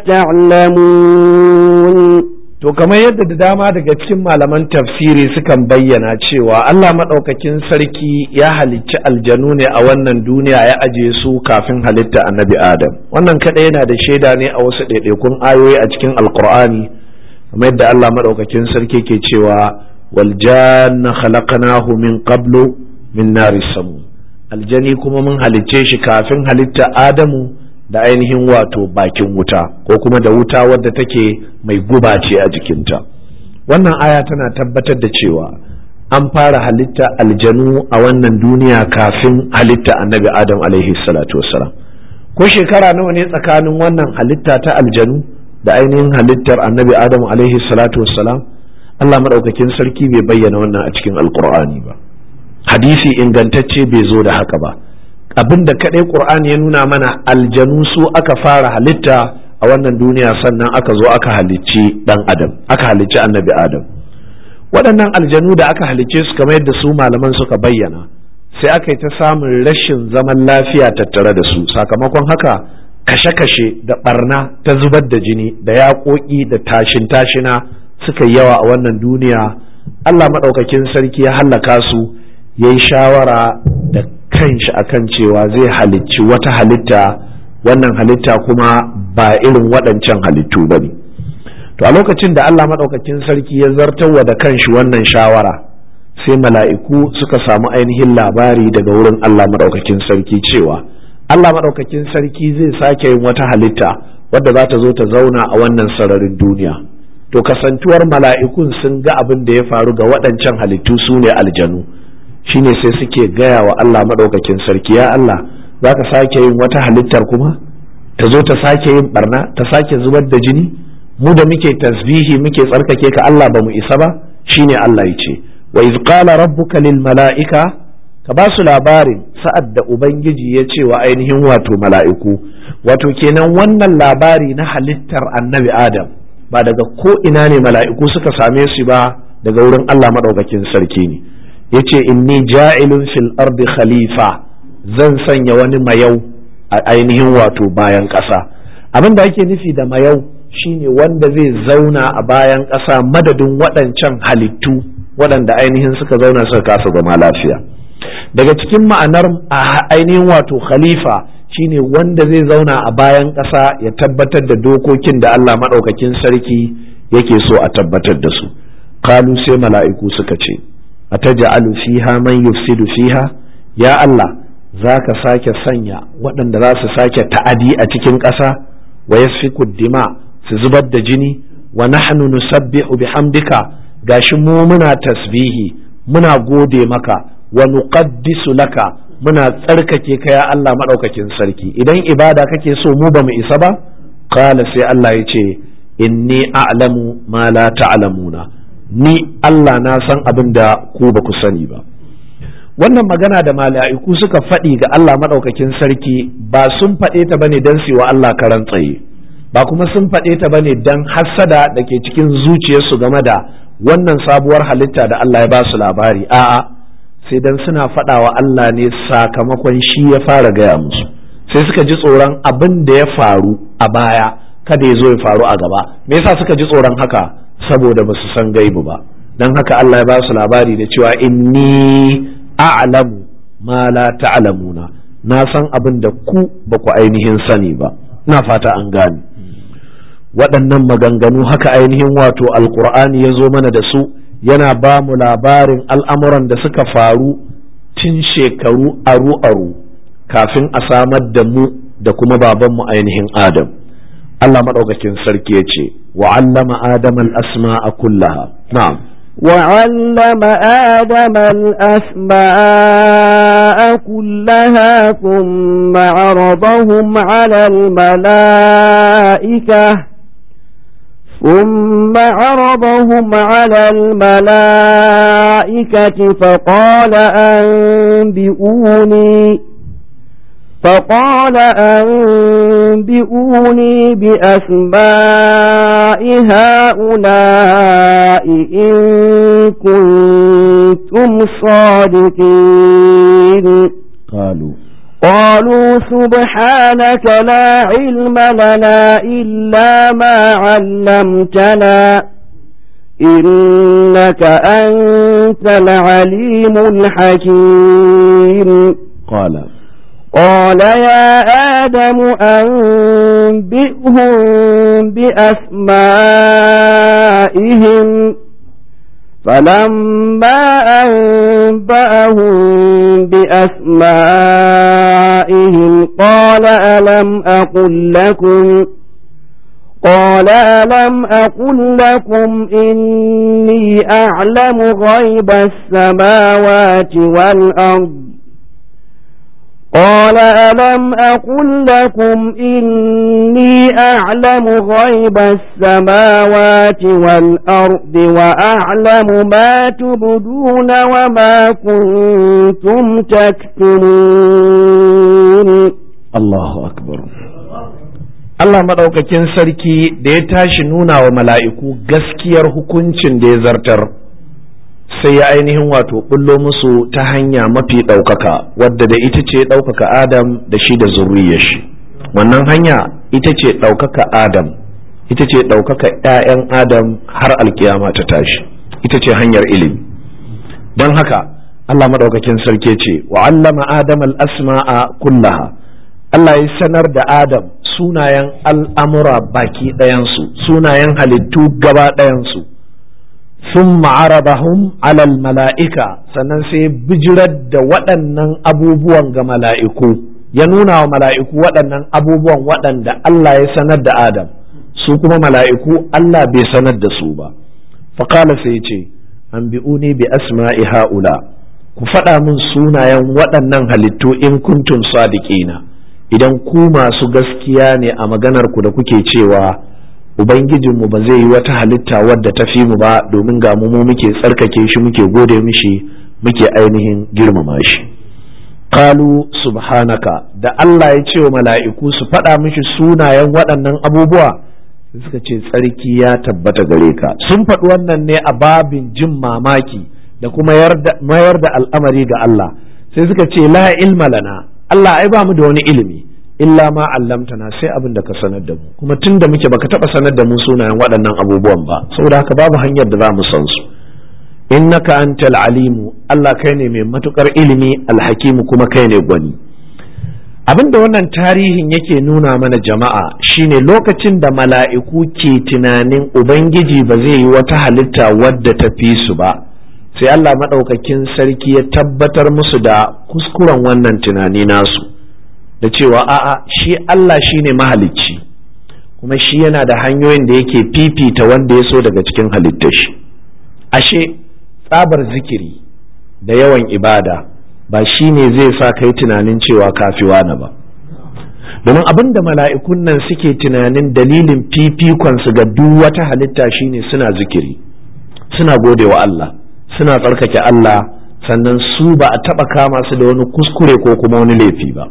تعلمون to kamar yadda da dama daga cikin malaman tafsiri sukan bayyana cewa Allah maɗaukakin sarki ya halicci aljanu ne a wannan duniya ya ajiye su kafin halitta annabi adam wannan kaɗai yana da shaida ne a wasu ɗaiɗaikun ayoyi a cikin alkur'ani kamar yadda Allah maɗaukakin sarki ke cewa wal janna khalaqnahu min qablu min nari samu aljani kuma mun halicce shi kafin halitta adamu da ainihin wato bakin wuta ko kuma da wuta wadda take mai guba ce a jikinta wannan aya tana tabbatar da cewa an fara halitta aljanu a wannan duniya kafin halitta annabi adam alaihi salatu wassalam ko shekara nawa ne tsakanin wannan halitta ta aljanu da ainihin halittar annabi adam alaihi salatu wassalam Allah maɗaukakin sarki bai bayyana wannan a cikin alkur'ani ba hadisi ingantacce bai zo da haka ba abin da kaɗai ƙur'ani ya nuna mana aljanu su aka fara halitta a wannan duniya sannan aka zo aka halicci ɗan adam aka halicci annabi adam waɗannan aljanu da aka halicce su kamar yadda su malaman suka bayyana sai aka yi ta samun rashin zaman lafiya tattare da su sakamakon haka kashe-kashe da barna ta zubar da jini da yaƙoƙi da tashin-tashina suka yawa a wannan duniya allah maɗaukakin sarki ya hallaka su ya yi shawara da kanshi akan cewa zai halicci wata halitta wannan halitta kuma ba irin waɗancan halittu ba ne to a lokacin da Allah maɗaukakin sarki ya zartarwa da kanshi wannan shawara sai mala'iku suka samu ainihin labari daga wurin Allah maɗaukakin sarki cewa Allah maɗaukakin sarki zai sake yin wata halitta wadda za ta zo ta zauna a wannan sararin duniya to kasantuwar mala'ikun sun ga abin da ya faru ga waɗancan halittu su ne aljanu shine sai suke gaya wa Allah maɗaukakin sarki ya Allah za ka sake yin wata halittar kuma ta zo ta sake yin barna ta sake zubar da jini mu da muke tasbihi muke tsarkake ka Allah ba mu isa ba shine Allah ya ce wa iz qala rabbuka lil mala'ika ka ba su labarin sa'ad da ubangiji ya ce wa ainihin wato mala'iku wato kenan wannan labari na halittar annabi adam ba daga ko ina ne mala'iku suka same su ba daga wurin Allah maɗaukakin sarki ne yace inni ja'ilun fil ardi khalifa zan sanya wani mayau a ainihin wato bayan ƙasa abin da ake nufi da mayau shine wanda zai zauna a bayan ƙasa madadin waɗancan halittu waɗanda ainihin suka zauna suka kasa zama lafiya daga cikin ma'anar ainihin wato khalifa shine wanda zai zauna a bayan ƙasa ya tabbatar da dokokin da Allah maɗaukakin sarki yake so a tabbatar da su kalu sai mala'iku suka ce ataj'alu fiha man yufsidu fiha ya Allah zaka sake sanya waɗanda za su sake ta'adi a cikin ƙasa wa yasfiku dima su zubar da jini wa nahnu nusabbihu bihamdika gashi mu muna tasbihi muna gode maka wa nuqaddisu laka muna tsarkake ka ya Allah madaukakin sarki idan ibada kake so mu ba mu isa ba qala sai Allah ya ce inni a'lamu ma la ta'lamuna ni Allah na san abin da ku ba ku sani ba wannan magana da mala'iku suka faɗi ga Allah maɗaukakin sarki ba sun faɗe ta bane don su wa Allah karan tsaye ba kuma sun faɗe ta bane don hassada da ke cikin zuciyarsu game da wannan sabuwar halitta da Allah ya ba su labari a'a sai dan suna faɗa wa Allah ne sakamakon shi ya fara gaya musu sai suka ji tsoron abin da ya faru a baya kada ya zo ya faru a gaba me yasa suka ji tsoron haka saboda ba su san gaibu ba don haka Allah ya ba su labari da cewa inni a'lamu ma la ta'lamuna na san abin da ku ba ku ainihin sani ba ina fata an gane waɗannan maganganu haka ainihin wato alkur'ani ya zo mana da su yana ba mu labarin al'amuran da suka faru tun shekaru aru-aru kafin a samar da mu da kuma babanmu ainihin adam Allah maɗaukakin sarki ya ce wa allama adam al-asma'a kullaha na'am وعلم آدم الأسماء كلها ثم عرضهم على الملائكة ثم عرضهم على الملائكة فقال أنبئوني فقال أنبئوني بأسماء هؤلاء إن كنتم صادقين قالوا قالوا سبحانك لا علم لنا إلا ما علمتنا إنك أنت العليم الحكيم قال قال يا آدم أنبئهم بأسمائهم فلما أنبأهم بأسمائهم قال ألم أقل لكم قال ألم أقل لكم إني أعلم غيب السماوات والأرض قال ألم أقل لكم إني أعلم غيب السماوات والأرض وأعلم ما تبدون وما كنتم تكتمون Allahu akbar Allah maɗaukakin sarki da ya tashi nuna wa mala'iku gaskiyar hukuncin da ya zartar sai ya ainihin wato bullo musu ta hanya mafi ɗaukaka wadda da ita ce ɗaukaka Adam da shi da zuriyar shi wannan hanya ita ce ɗaukaka Adam ita ce ɗaukaka ‘ya'yan Adam har alkiyama ta tashi ita ce hanyar ilimi don haka Allah maɗaukakin sarki ce wa allama Adam al-asma'a kullaha Allah ya sanar da Adam sunayen al'amura baki ɗayansu, sunayen halittu gaba ɗayansu, sun ma'arabahum alal mala'ika sannan sai bijirar da waɗannan abubuwan ga mala'iku, ya nuna wa mala'iku waɗannan abubuwan waɗanda Allah ya sanar da Adam, su kuma mala'iku Allah bai sanar da su ba. Faƙala sai ce, an bi'uni bi asma'i ha'ula, ku faɗa min sunayen waɗannan halittu in kuntum sadiqina. idan ku masu gaskiya ne a maganar ku da kuke cewa ubangijinmu ba zai yi wata halitta wadda ta fi mu ba domin ga mu muke tsarkake shi muke gode mishi muke ainihin girmama shi qalu subhanaka da Allah ya ce wa mala'iku su faɗa mishi sunayen waɗannan abubuwa suka ce tsarki ya tabbata gare ka sun faɗi wannan ne a babin jin mamaki da kuma mayar da al'amari ga Allah sai suka ce la ilma lana Allah ai ba mu da wani ilimi illa ma allamtana sai abin da ka sanar da mu kuma tun da muke baka taba sanar da mu sunayen waɗannan abubuwan ba saboda haka babu hanyar da za mu san su innaka antal alimu Allah kai ne mai matukar ilimi alhakimu kuma kai ne gwani abin da wannan tarihin yake nuna mana jama'a shine lokacin da mala'iku ke tunanin ubangiji ba zai yi wata halitta wadda ta fi su ba sai Allah maɗaukakin sarki ya tabbatar musu da kuskuren wannan tunani nasu da cewa a'a shi Allah shi ne mahalicci kuma shi yana da hanyoyin da yake fifita wanda ya so daga cikin halittar shi ashe tsabar zikiri da yawan ibada ba shi ne zai sa kai tunanin cewa kafi wani ba domin abin da mala'ikun nan suke tunanin dalilin fifikonsu ga duk wata halitta shine suna zikiri suna gode wa Allah suna tsarkake Allah sannan su ba a taɓa kama su da wani kuskure ko kuma wani laifi ba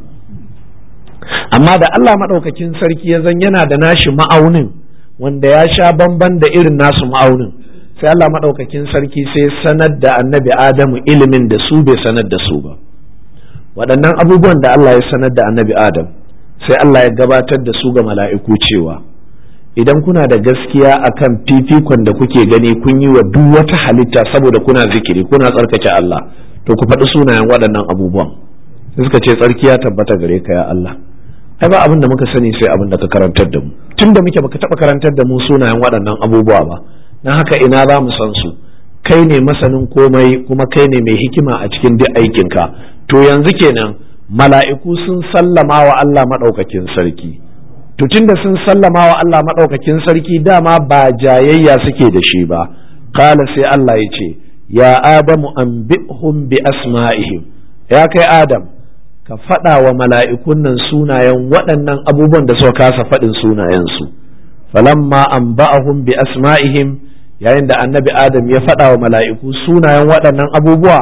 amma da Allah maɗaukakin sarki ya zan yana da nashi ma'aunin wanda ya sha bamban da irin nasu ma'aunin sai Allah maɗaukakin sarki sai sanar da annabi Adamu ilimin da su bai sanar da su ba waɗannan abubuwan da Allah ya sanar da annabi Adam sai Allah ya gabatar da su ga mala'iku cewa idan kuna da gaskiya akan fifikon da kuke gani kun yi wa duk wata halitta saboda kuna zikiri kuna tsarkake Allah to ku faɗi sunayen waɗannan abubuwan sai suka ce tsarki ya tabbata gare ka ya Allah ai ba abin da muka sani sai abin da ka karantar da mu tun da muke baka taɓa karantar da mu sunayen waɗannan abubuwa ba na haka ina za mu san su kai ne masanin komai kuma kai ne mai hikima a cikin duk aikinka to yanzu kenan mala'iku sun sallama wa Allah maɗaukakin sarki to tunda sun sallama wa Allah maɗaukakin sarki dama ba jayayya suke da shi ba qala sai Allah ya ce ya adamu anbi'hum bi asma'ihim ya kai adam ka faɗa wa mala'ikun nan sunayen waɗannan abubuwan da suka kasa faɗin sunayensu falamma anba'ahum bi asma'ihim yayin da annabi adam ya faɗa wa mala'iku sunayen waɗannan abubuwa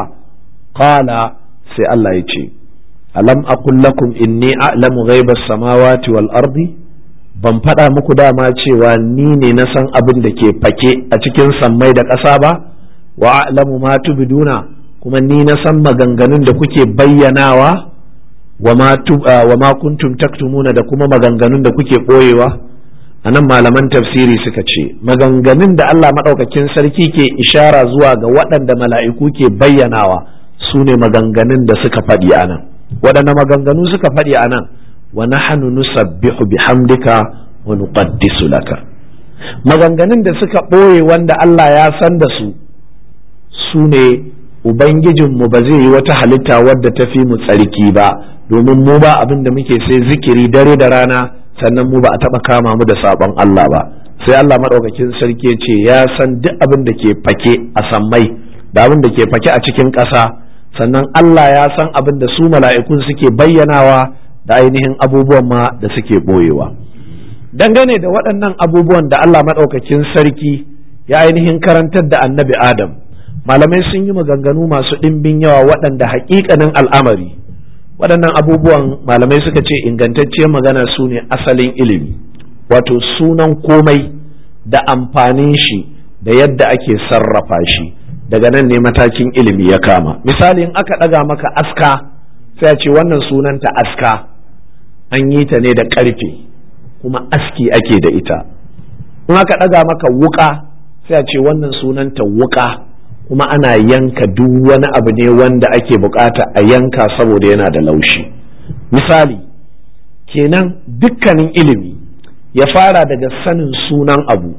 qala sai Allah ya ce alam aqul lakum inni a'lamu ghaibas samawati wal ardi ban faɗa muku dama cewa ni ne na san abin da ke fake a cikin sammai da ƙasa ba wa a'lamu ma tubduna kuma ni na san maganganun da kuke bayyanawa wa ma wa ma kuntum taktumuna da kuma maganganun da kuke ɓoyewa anan malaman tafsiri suka ce maganganun da Allah maɗaukakin sarki ke ishara zuwa ga waɗanda mala'iku ke bayyanawa su ne maganganun da suka faɗi a nan waɗanda maganganu suka faɗi a nan wa nahnu nusabbihu bihamdika wa nuqaddisu laka maganganun da suka ɓoye wanda Allah ya san da su su ne ubangijinmu ba zai yi wata halitta wadda ta fi mu tsarki ba domin mu ba abin da muke sai zikiri dare da rana sannan mu ba a taɓa kama mu da sabon Allah ba sai Allah maɗaukakin sarki ya ce ya san duk abin da ke fake a sammai da abin da ke fake a cikin ƙasa sannan Allah ya san abin da su mala'ikun suke bayyanawa da ainihin abubuwan ma da suke ɓoyewa dangane da waɗannan abubuwan da Allah maɗaukakin sarki ya ainihin karantar da annabi Adam malamai sun yi maganganu masu ɗimbin yawa waɗanda haƙiƙanin al'amari waɗannan abubuwan malamai suka ce ingantacciyar magana su ne asalin ilimi wato sunan komai da amfanin shi da yadda ake sarrafa shi daga nan ne matakin ilimi ya kama misali in aka ɗaga maka aska sai a ce wannan sunanta aska an yi ta ne da ƙarfe kuma aski ake da ita in aka ɗaga maka wuƙa sai a ce wannan sunanta wuƙa kuma ana yanka duk wani abu ne wanda ake bukata a yanka saboda yana da laushi misali kenan dukkanin ilimi ya fara daga sanin sunan abu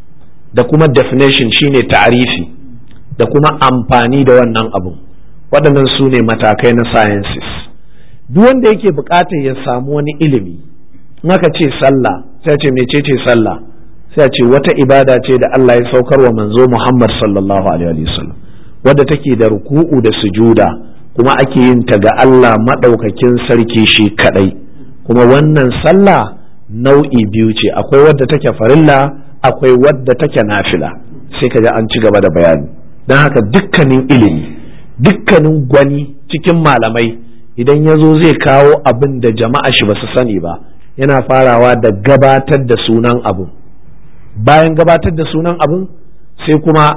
da kuma definition shine ta'arifi da kuma amfani da wannan abun waɗannan su ne matakai na sciences duk wanda yake bukatar ya samu wani ilimi aka ce sallah sai ce mecece sallah sai ce wata ibada ce da Allah ya saukar wa manzo Muhammad sallallahu alaihi wasallam wadda take da ruku'u da sujuda kuma ake yin ta ga Allah madaukakin sarki shi kadai kuma wannan sallah nau'i biyu ce akwai wadda take farilla akwai wadda take nafila sai kaga an ci gaba da bayani don haka dukkanin ilimi dukkanin gwani cikin malamai idan ya zo zai kawo abin da jama'a shi ba su sani ba yana farawa da gabatar da sunan abu bayan gabatar da sunan abin sai kuma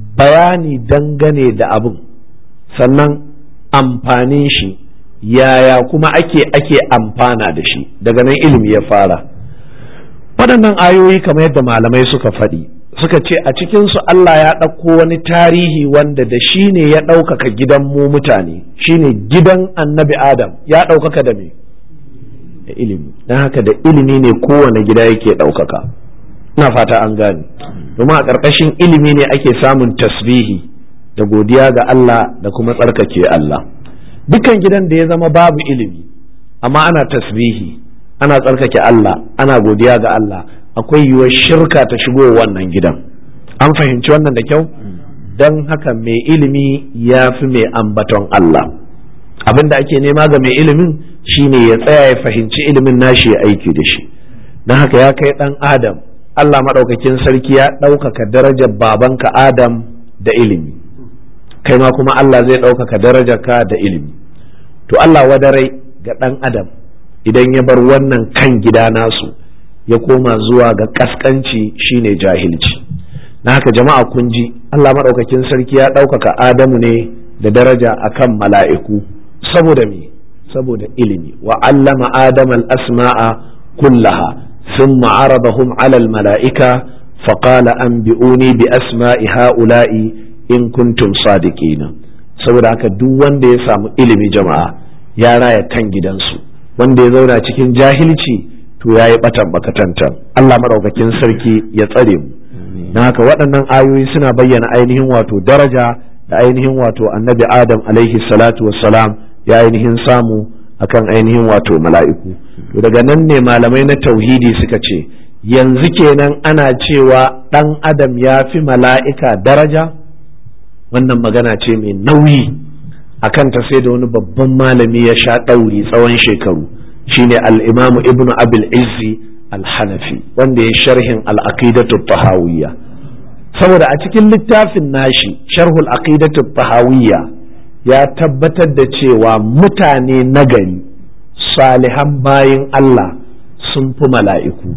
bayani dangane da abin sannan amfanin shi yaya kuma ake ake amfana da shi daga nan ilimi ya fara waɗannan ayoyi kamar yadda malamai suka faɗi suka ce a cikinsu Allah ya ɗauko wani tarihi wanda da shi ne ya ɗaukaka gidan mu mutane shine gidan annabi adam ya ɗaukaka da me da ilimi don haka da ilimi ne kowane gida yake ɗaukaka ina fata an gane domin a ƙarƙashin ilimi ne ake samun tasbihi da godiya ga Allah da kuma tsarkake Allah dukan gidan da ya zama babu ilimi amma ana tasbihi ana tsarkake Allah ana godiya ga Allah akwai yiwuwar shirka ta shigo wannan gidan an fahimci wannan da kyau don haka mai ilimi ya fi mai ambaton Allah abin da ake nema ga mai ilimin shine ya tsaya ya fahimci ilimin nashi ya aiki da shi don haka ya kai ɗan adam Allah maɗaukakin sarki ya ɗaukaka darajar babanka Adam da ilimi kai ma kuma Allah zai ɗaukaka darajarka da ilimi to Allah wadarai ga ɗan adam idan ya bar wannan kan gida nasu ya koma zuwa ga ƙasƙanci shine jahilci na haka jama'a kun ji Allah maɗaukakin sarki ya ɗaukaka Adamu ne da daraja akan mala'iku saboda me saboda ilimi wa allama Adam al-asma'a kullaha ثم عرضهم على الملائكة فقال أنبئوني بأسماء هؤلاء إن كنتم صادقين saboda haka duk wanda ya samu ilimi jama'a ya raya kan gidansu wanda ya zauna cikin jahilci to ya yi batan bakatantan Allah maɗaukakin sarki ya tsare mu na haka waɗannan ayoyi suna bayyana ainihin wato daraja da ainihin wato annabi adam alaihi salatu wassalam ya ainihin samu akan ainihin wato mala'iku to daga nan ne malamai na tauhidi suka ce yanzu kenan ana cewa ɗan adam ya fi mala'ika daraja wannan magana ce mai nauyi akan ta sai da wani babban malami ya sha ɗauri tsawon shekaru shine al'imamu ibnu abil izzi al-hanafi wanda ya sharhin al-aqidatu tahawiyya saboda a cikin littafin nashi sharhul aqidatu tahawiyya ya tabbatar da cewa mutane nagari salihan bayin Allah sun fi mala'iku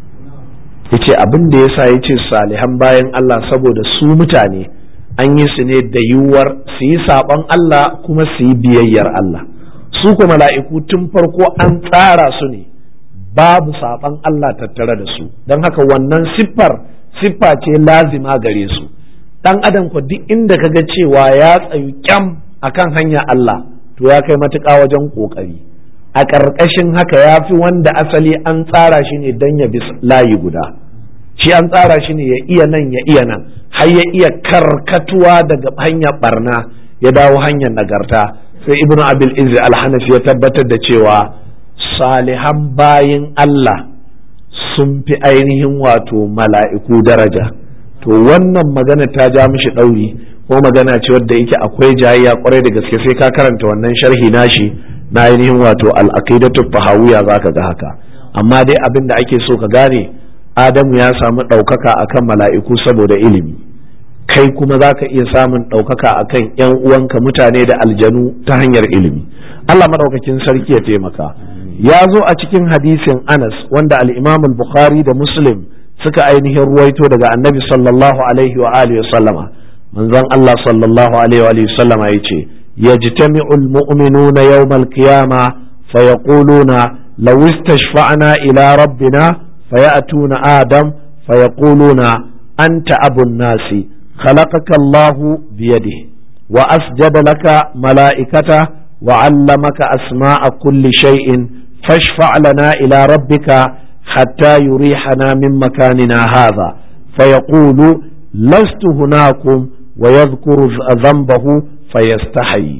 yace abin da yasa yace salihan bayan Allah saboda su mutane an yi su ne da yiwuwar su yi saɓon Allah kuma su yi biyayyar Allah su kuma mala'iku tun farko an tsara su ne babu saɓon Allah tattare da su don haka wannan siffar siffa ce lazima gare su ɗan adam ko duk inda ka ga cewa ya tsayu kyam akan hanya Allah to ya kai matuƙa wajen ƙoƙari a ƙarƙashin haka ya fi wanda asali an tsara shi ne don ya bi layi guda shi an tsara shi ne ya iya nan ya iya nan har ya iya karkatuwa daga hanyar barna ya dawo hanyar nagarta sai ibnu abil izzi alhanafi ya tabbatar da cewa salihan bayin Allah sun fi ainihin wato mala'iku daraja to wannan magana ta ja mishi ɗauri ko magana ce wadda yake akwai jayayya kwarai da gaske sai ka karanta wannan sharhi nashi na ainihin wato al-aqidatu fahawiya zaka ga haka amma dai abin da ake so ka gane adamu ya samu ɗaukaka akan mala'iku saboda ilimi kai kuma za ka iya samun ɗaukaka akan ‘yan uwanka mutane da aljanu ta hanyar ilimi Allah maɗaukakin sarki ya taimaka ya zo a cikin hadisin anas wanda al-imam bukhari da muslim suka ainihin ruwaito daga annabi sallallahu alaihi wa alihi wa sallama manzon Allah sallallahu alaihi wa alihi wa sallama yace yajtami'u al-mu'minuna yawm al-qiyama fayaquluna law istashfa'na ila rabbina fayatuna adam fayaquluna anta abun nasi خلقك الله بيده وأسجد لك ملائكته وعلمك أسماء كل شيء فاشفع لنا إلى ربك حتى يريحنا من مكاننا هذا فيقول لست هناكم ويذكر ذنبه فيستحي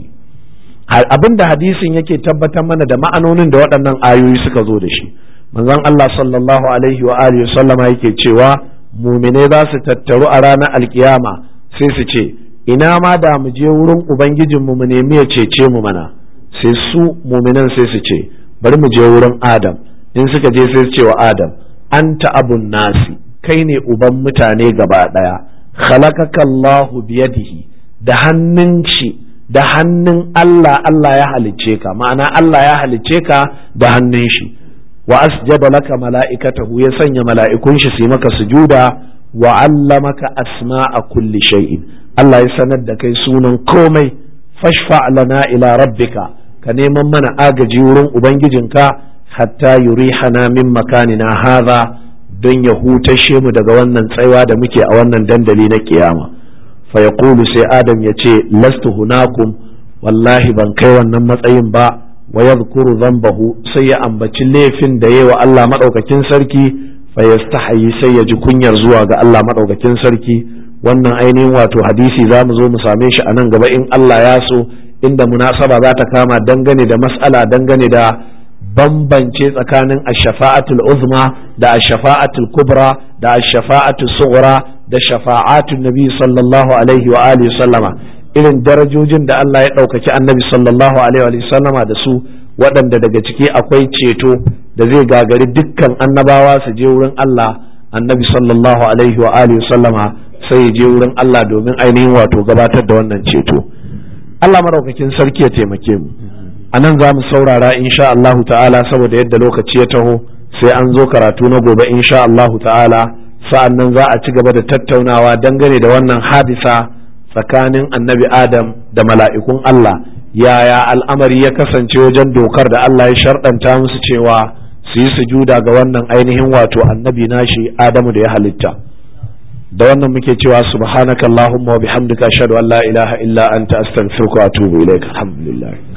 abin da hadisin yake tabbatar mana da ma'anonin da waɗannan ayoyi suka zo da shi manzon Allah sallallahu alaihi wa alihi sallama yake cewa mumine za su tattaru a ranar alkiyama sai su ce ina ma da mu je wurin ubangijinmu mu nemi ya cece mu mana sai su muminan sai su ce bari mu je wurin adam in suka je sai su ce wa adam anta abun nasi kai ne uban mutane gaba daya khalaqaka Allahu biyadihi da hannun shi da hannun Allah Allah ya halicce ka ma'ana Allah ya halicce ka da hannun shi wa asjada laka mala'ikatahu ya sanya mala'ikun shi su maka sujuda wa allamaka asma'a kulli shay'in Allah ya sanar da kai sunan komai fashfa lana ila rabbika ka neman mana agaji wurin ubangijinka hatta yurihana min makanina hadha don ya hutashe mu daga wannan tsaiwa da muke a wannan dandali na kiyama fa yaqulu sai adam ya ce lastu hunakum wallahi ban kai wannan matsayin ba wa yadhkuru dhanbahu sai ya ambaci laifin da yayi wa Allah madaukakin sarki fa yastahi sai ya ji kunyar zuwa ga Allah madaukakin sarki wannan ainihin wato hadisi za mu zo mu same shi a nan gaba in Allah ya so inda munasaba za ta kama dangane da mas'ala dangane da bambance tsakanin ash-shafa'atul uzma da ash-shafa'atul kubra da ash-shafa'atul sughra da shafa'atun nabi sallallahu alaihi wa alihi sallama irin darajojin da Allah ya ɗaukaki annabi sallallahu alaihi wa sallama da su waɗanda daga ciki akwai ceto da zai gagari dukkan annabawa su je wurin Allah annabi sallallahu alaihi wa alihi sallama sai ya je wurin Allah domin ainihin wato gabatar da wannan ceto Allah maraukakin sarki ya taimake mu a nan za mu saurara insha Allah ta'ala saboda yadda lokaci ya taho sai an zo karatu na gobe insha Allah ta'ala sa'an nan za a ci gaba da tattaunawa dangane da wannan hadisa tsakanin annabi adam da mala'ikun Allah yaya al'amari ya kasance wajen dokar da Allah ya sharɗanta musu cewa su yi sujuda ga wannan ainihin wato annabi nashi adamu da ya halitta da wannan muke cewa subhanakallahumma wa bihamdika ashhadu an la ilaha illa anta astaghfiruka wa atubu ilaik alhamdulillah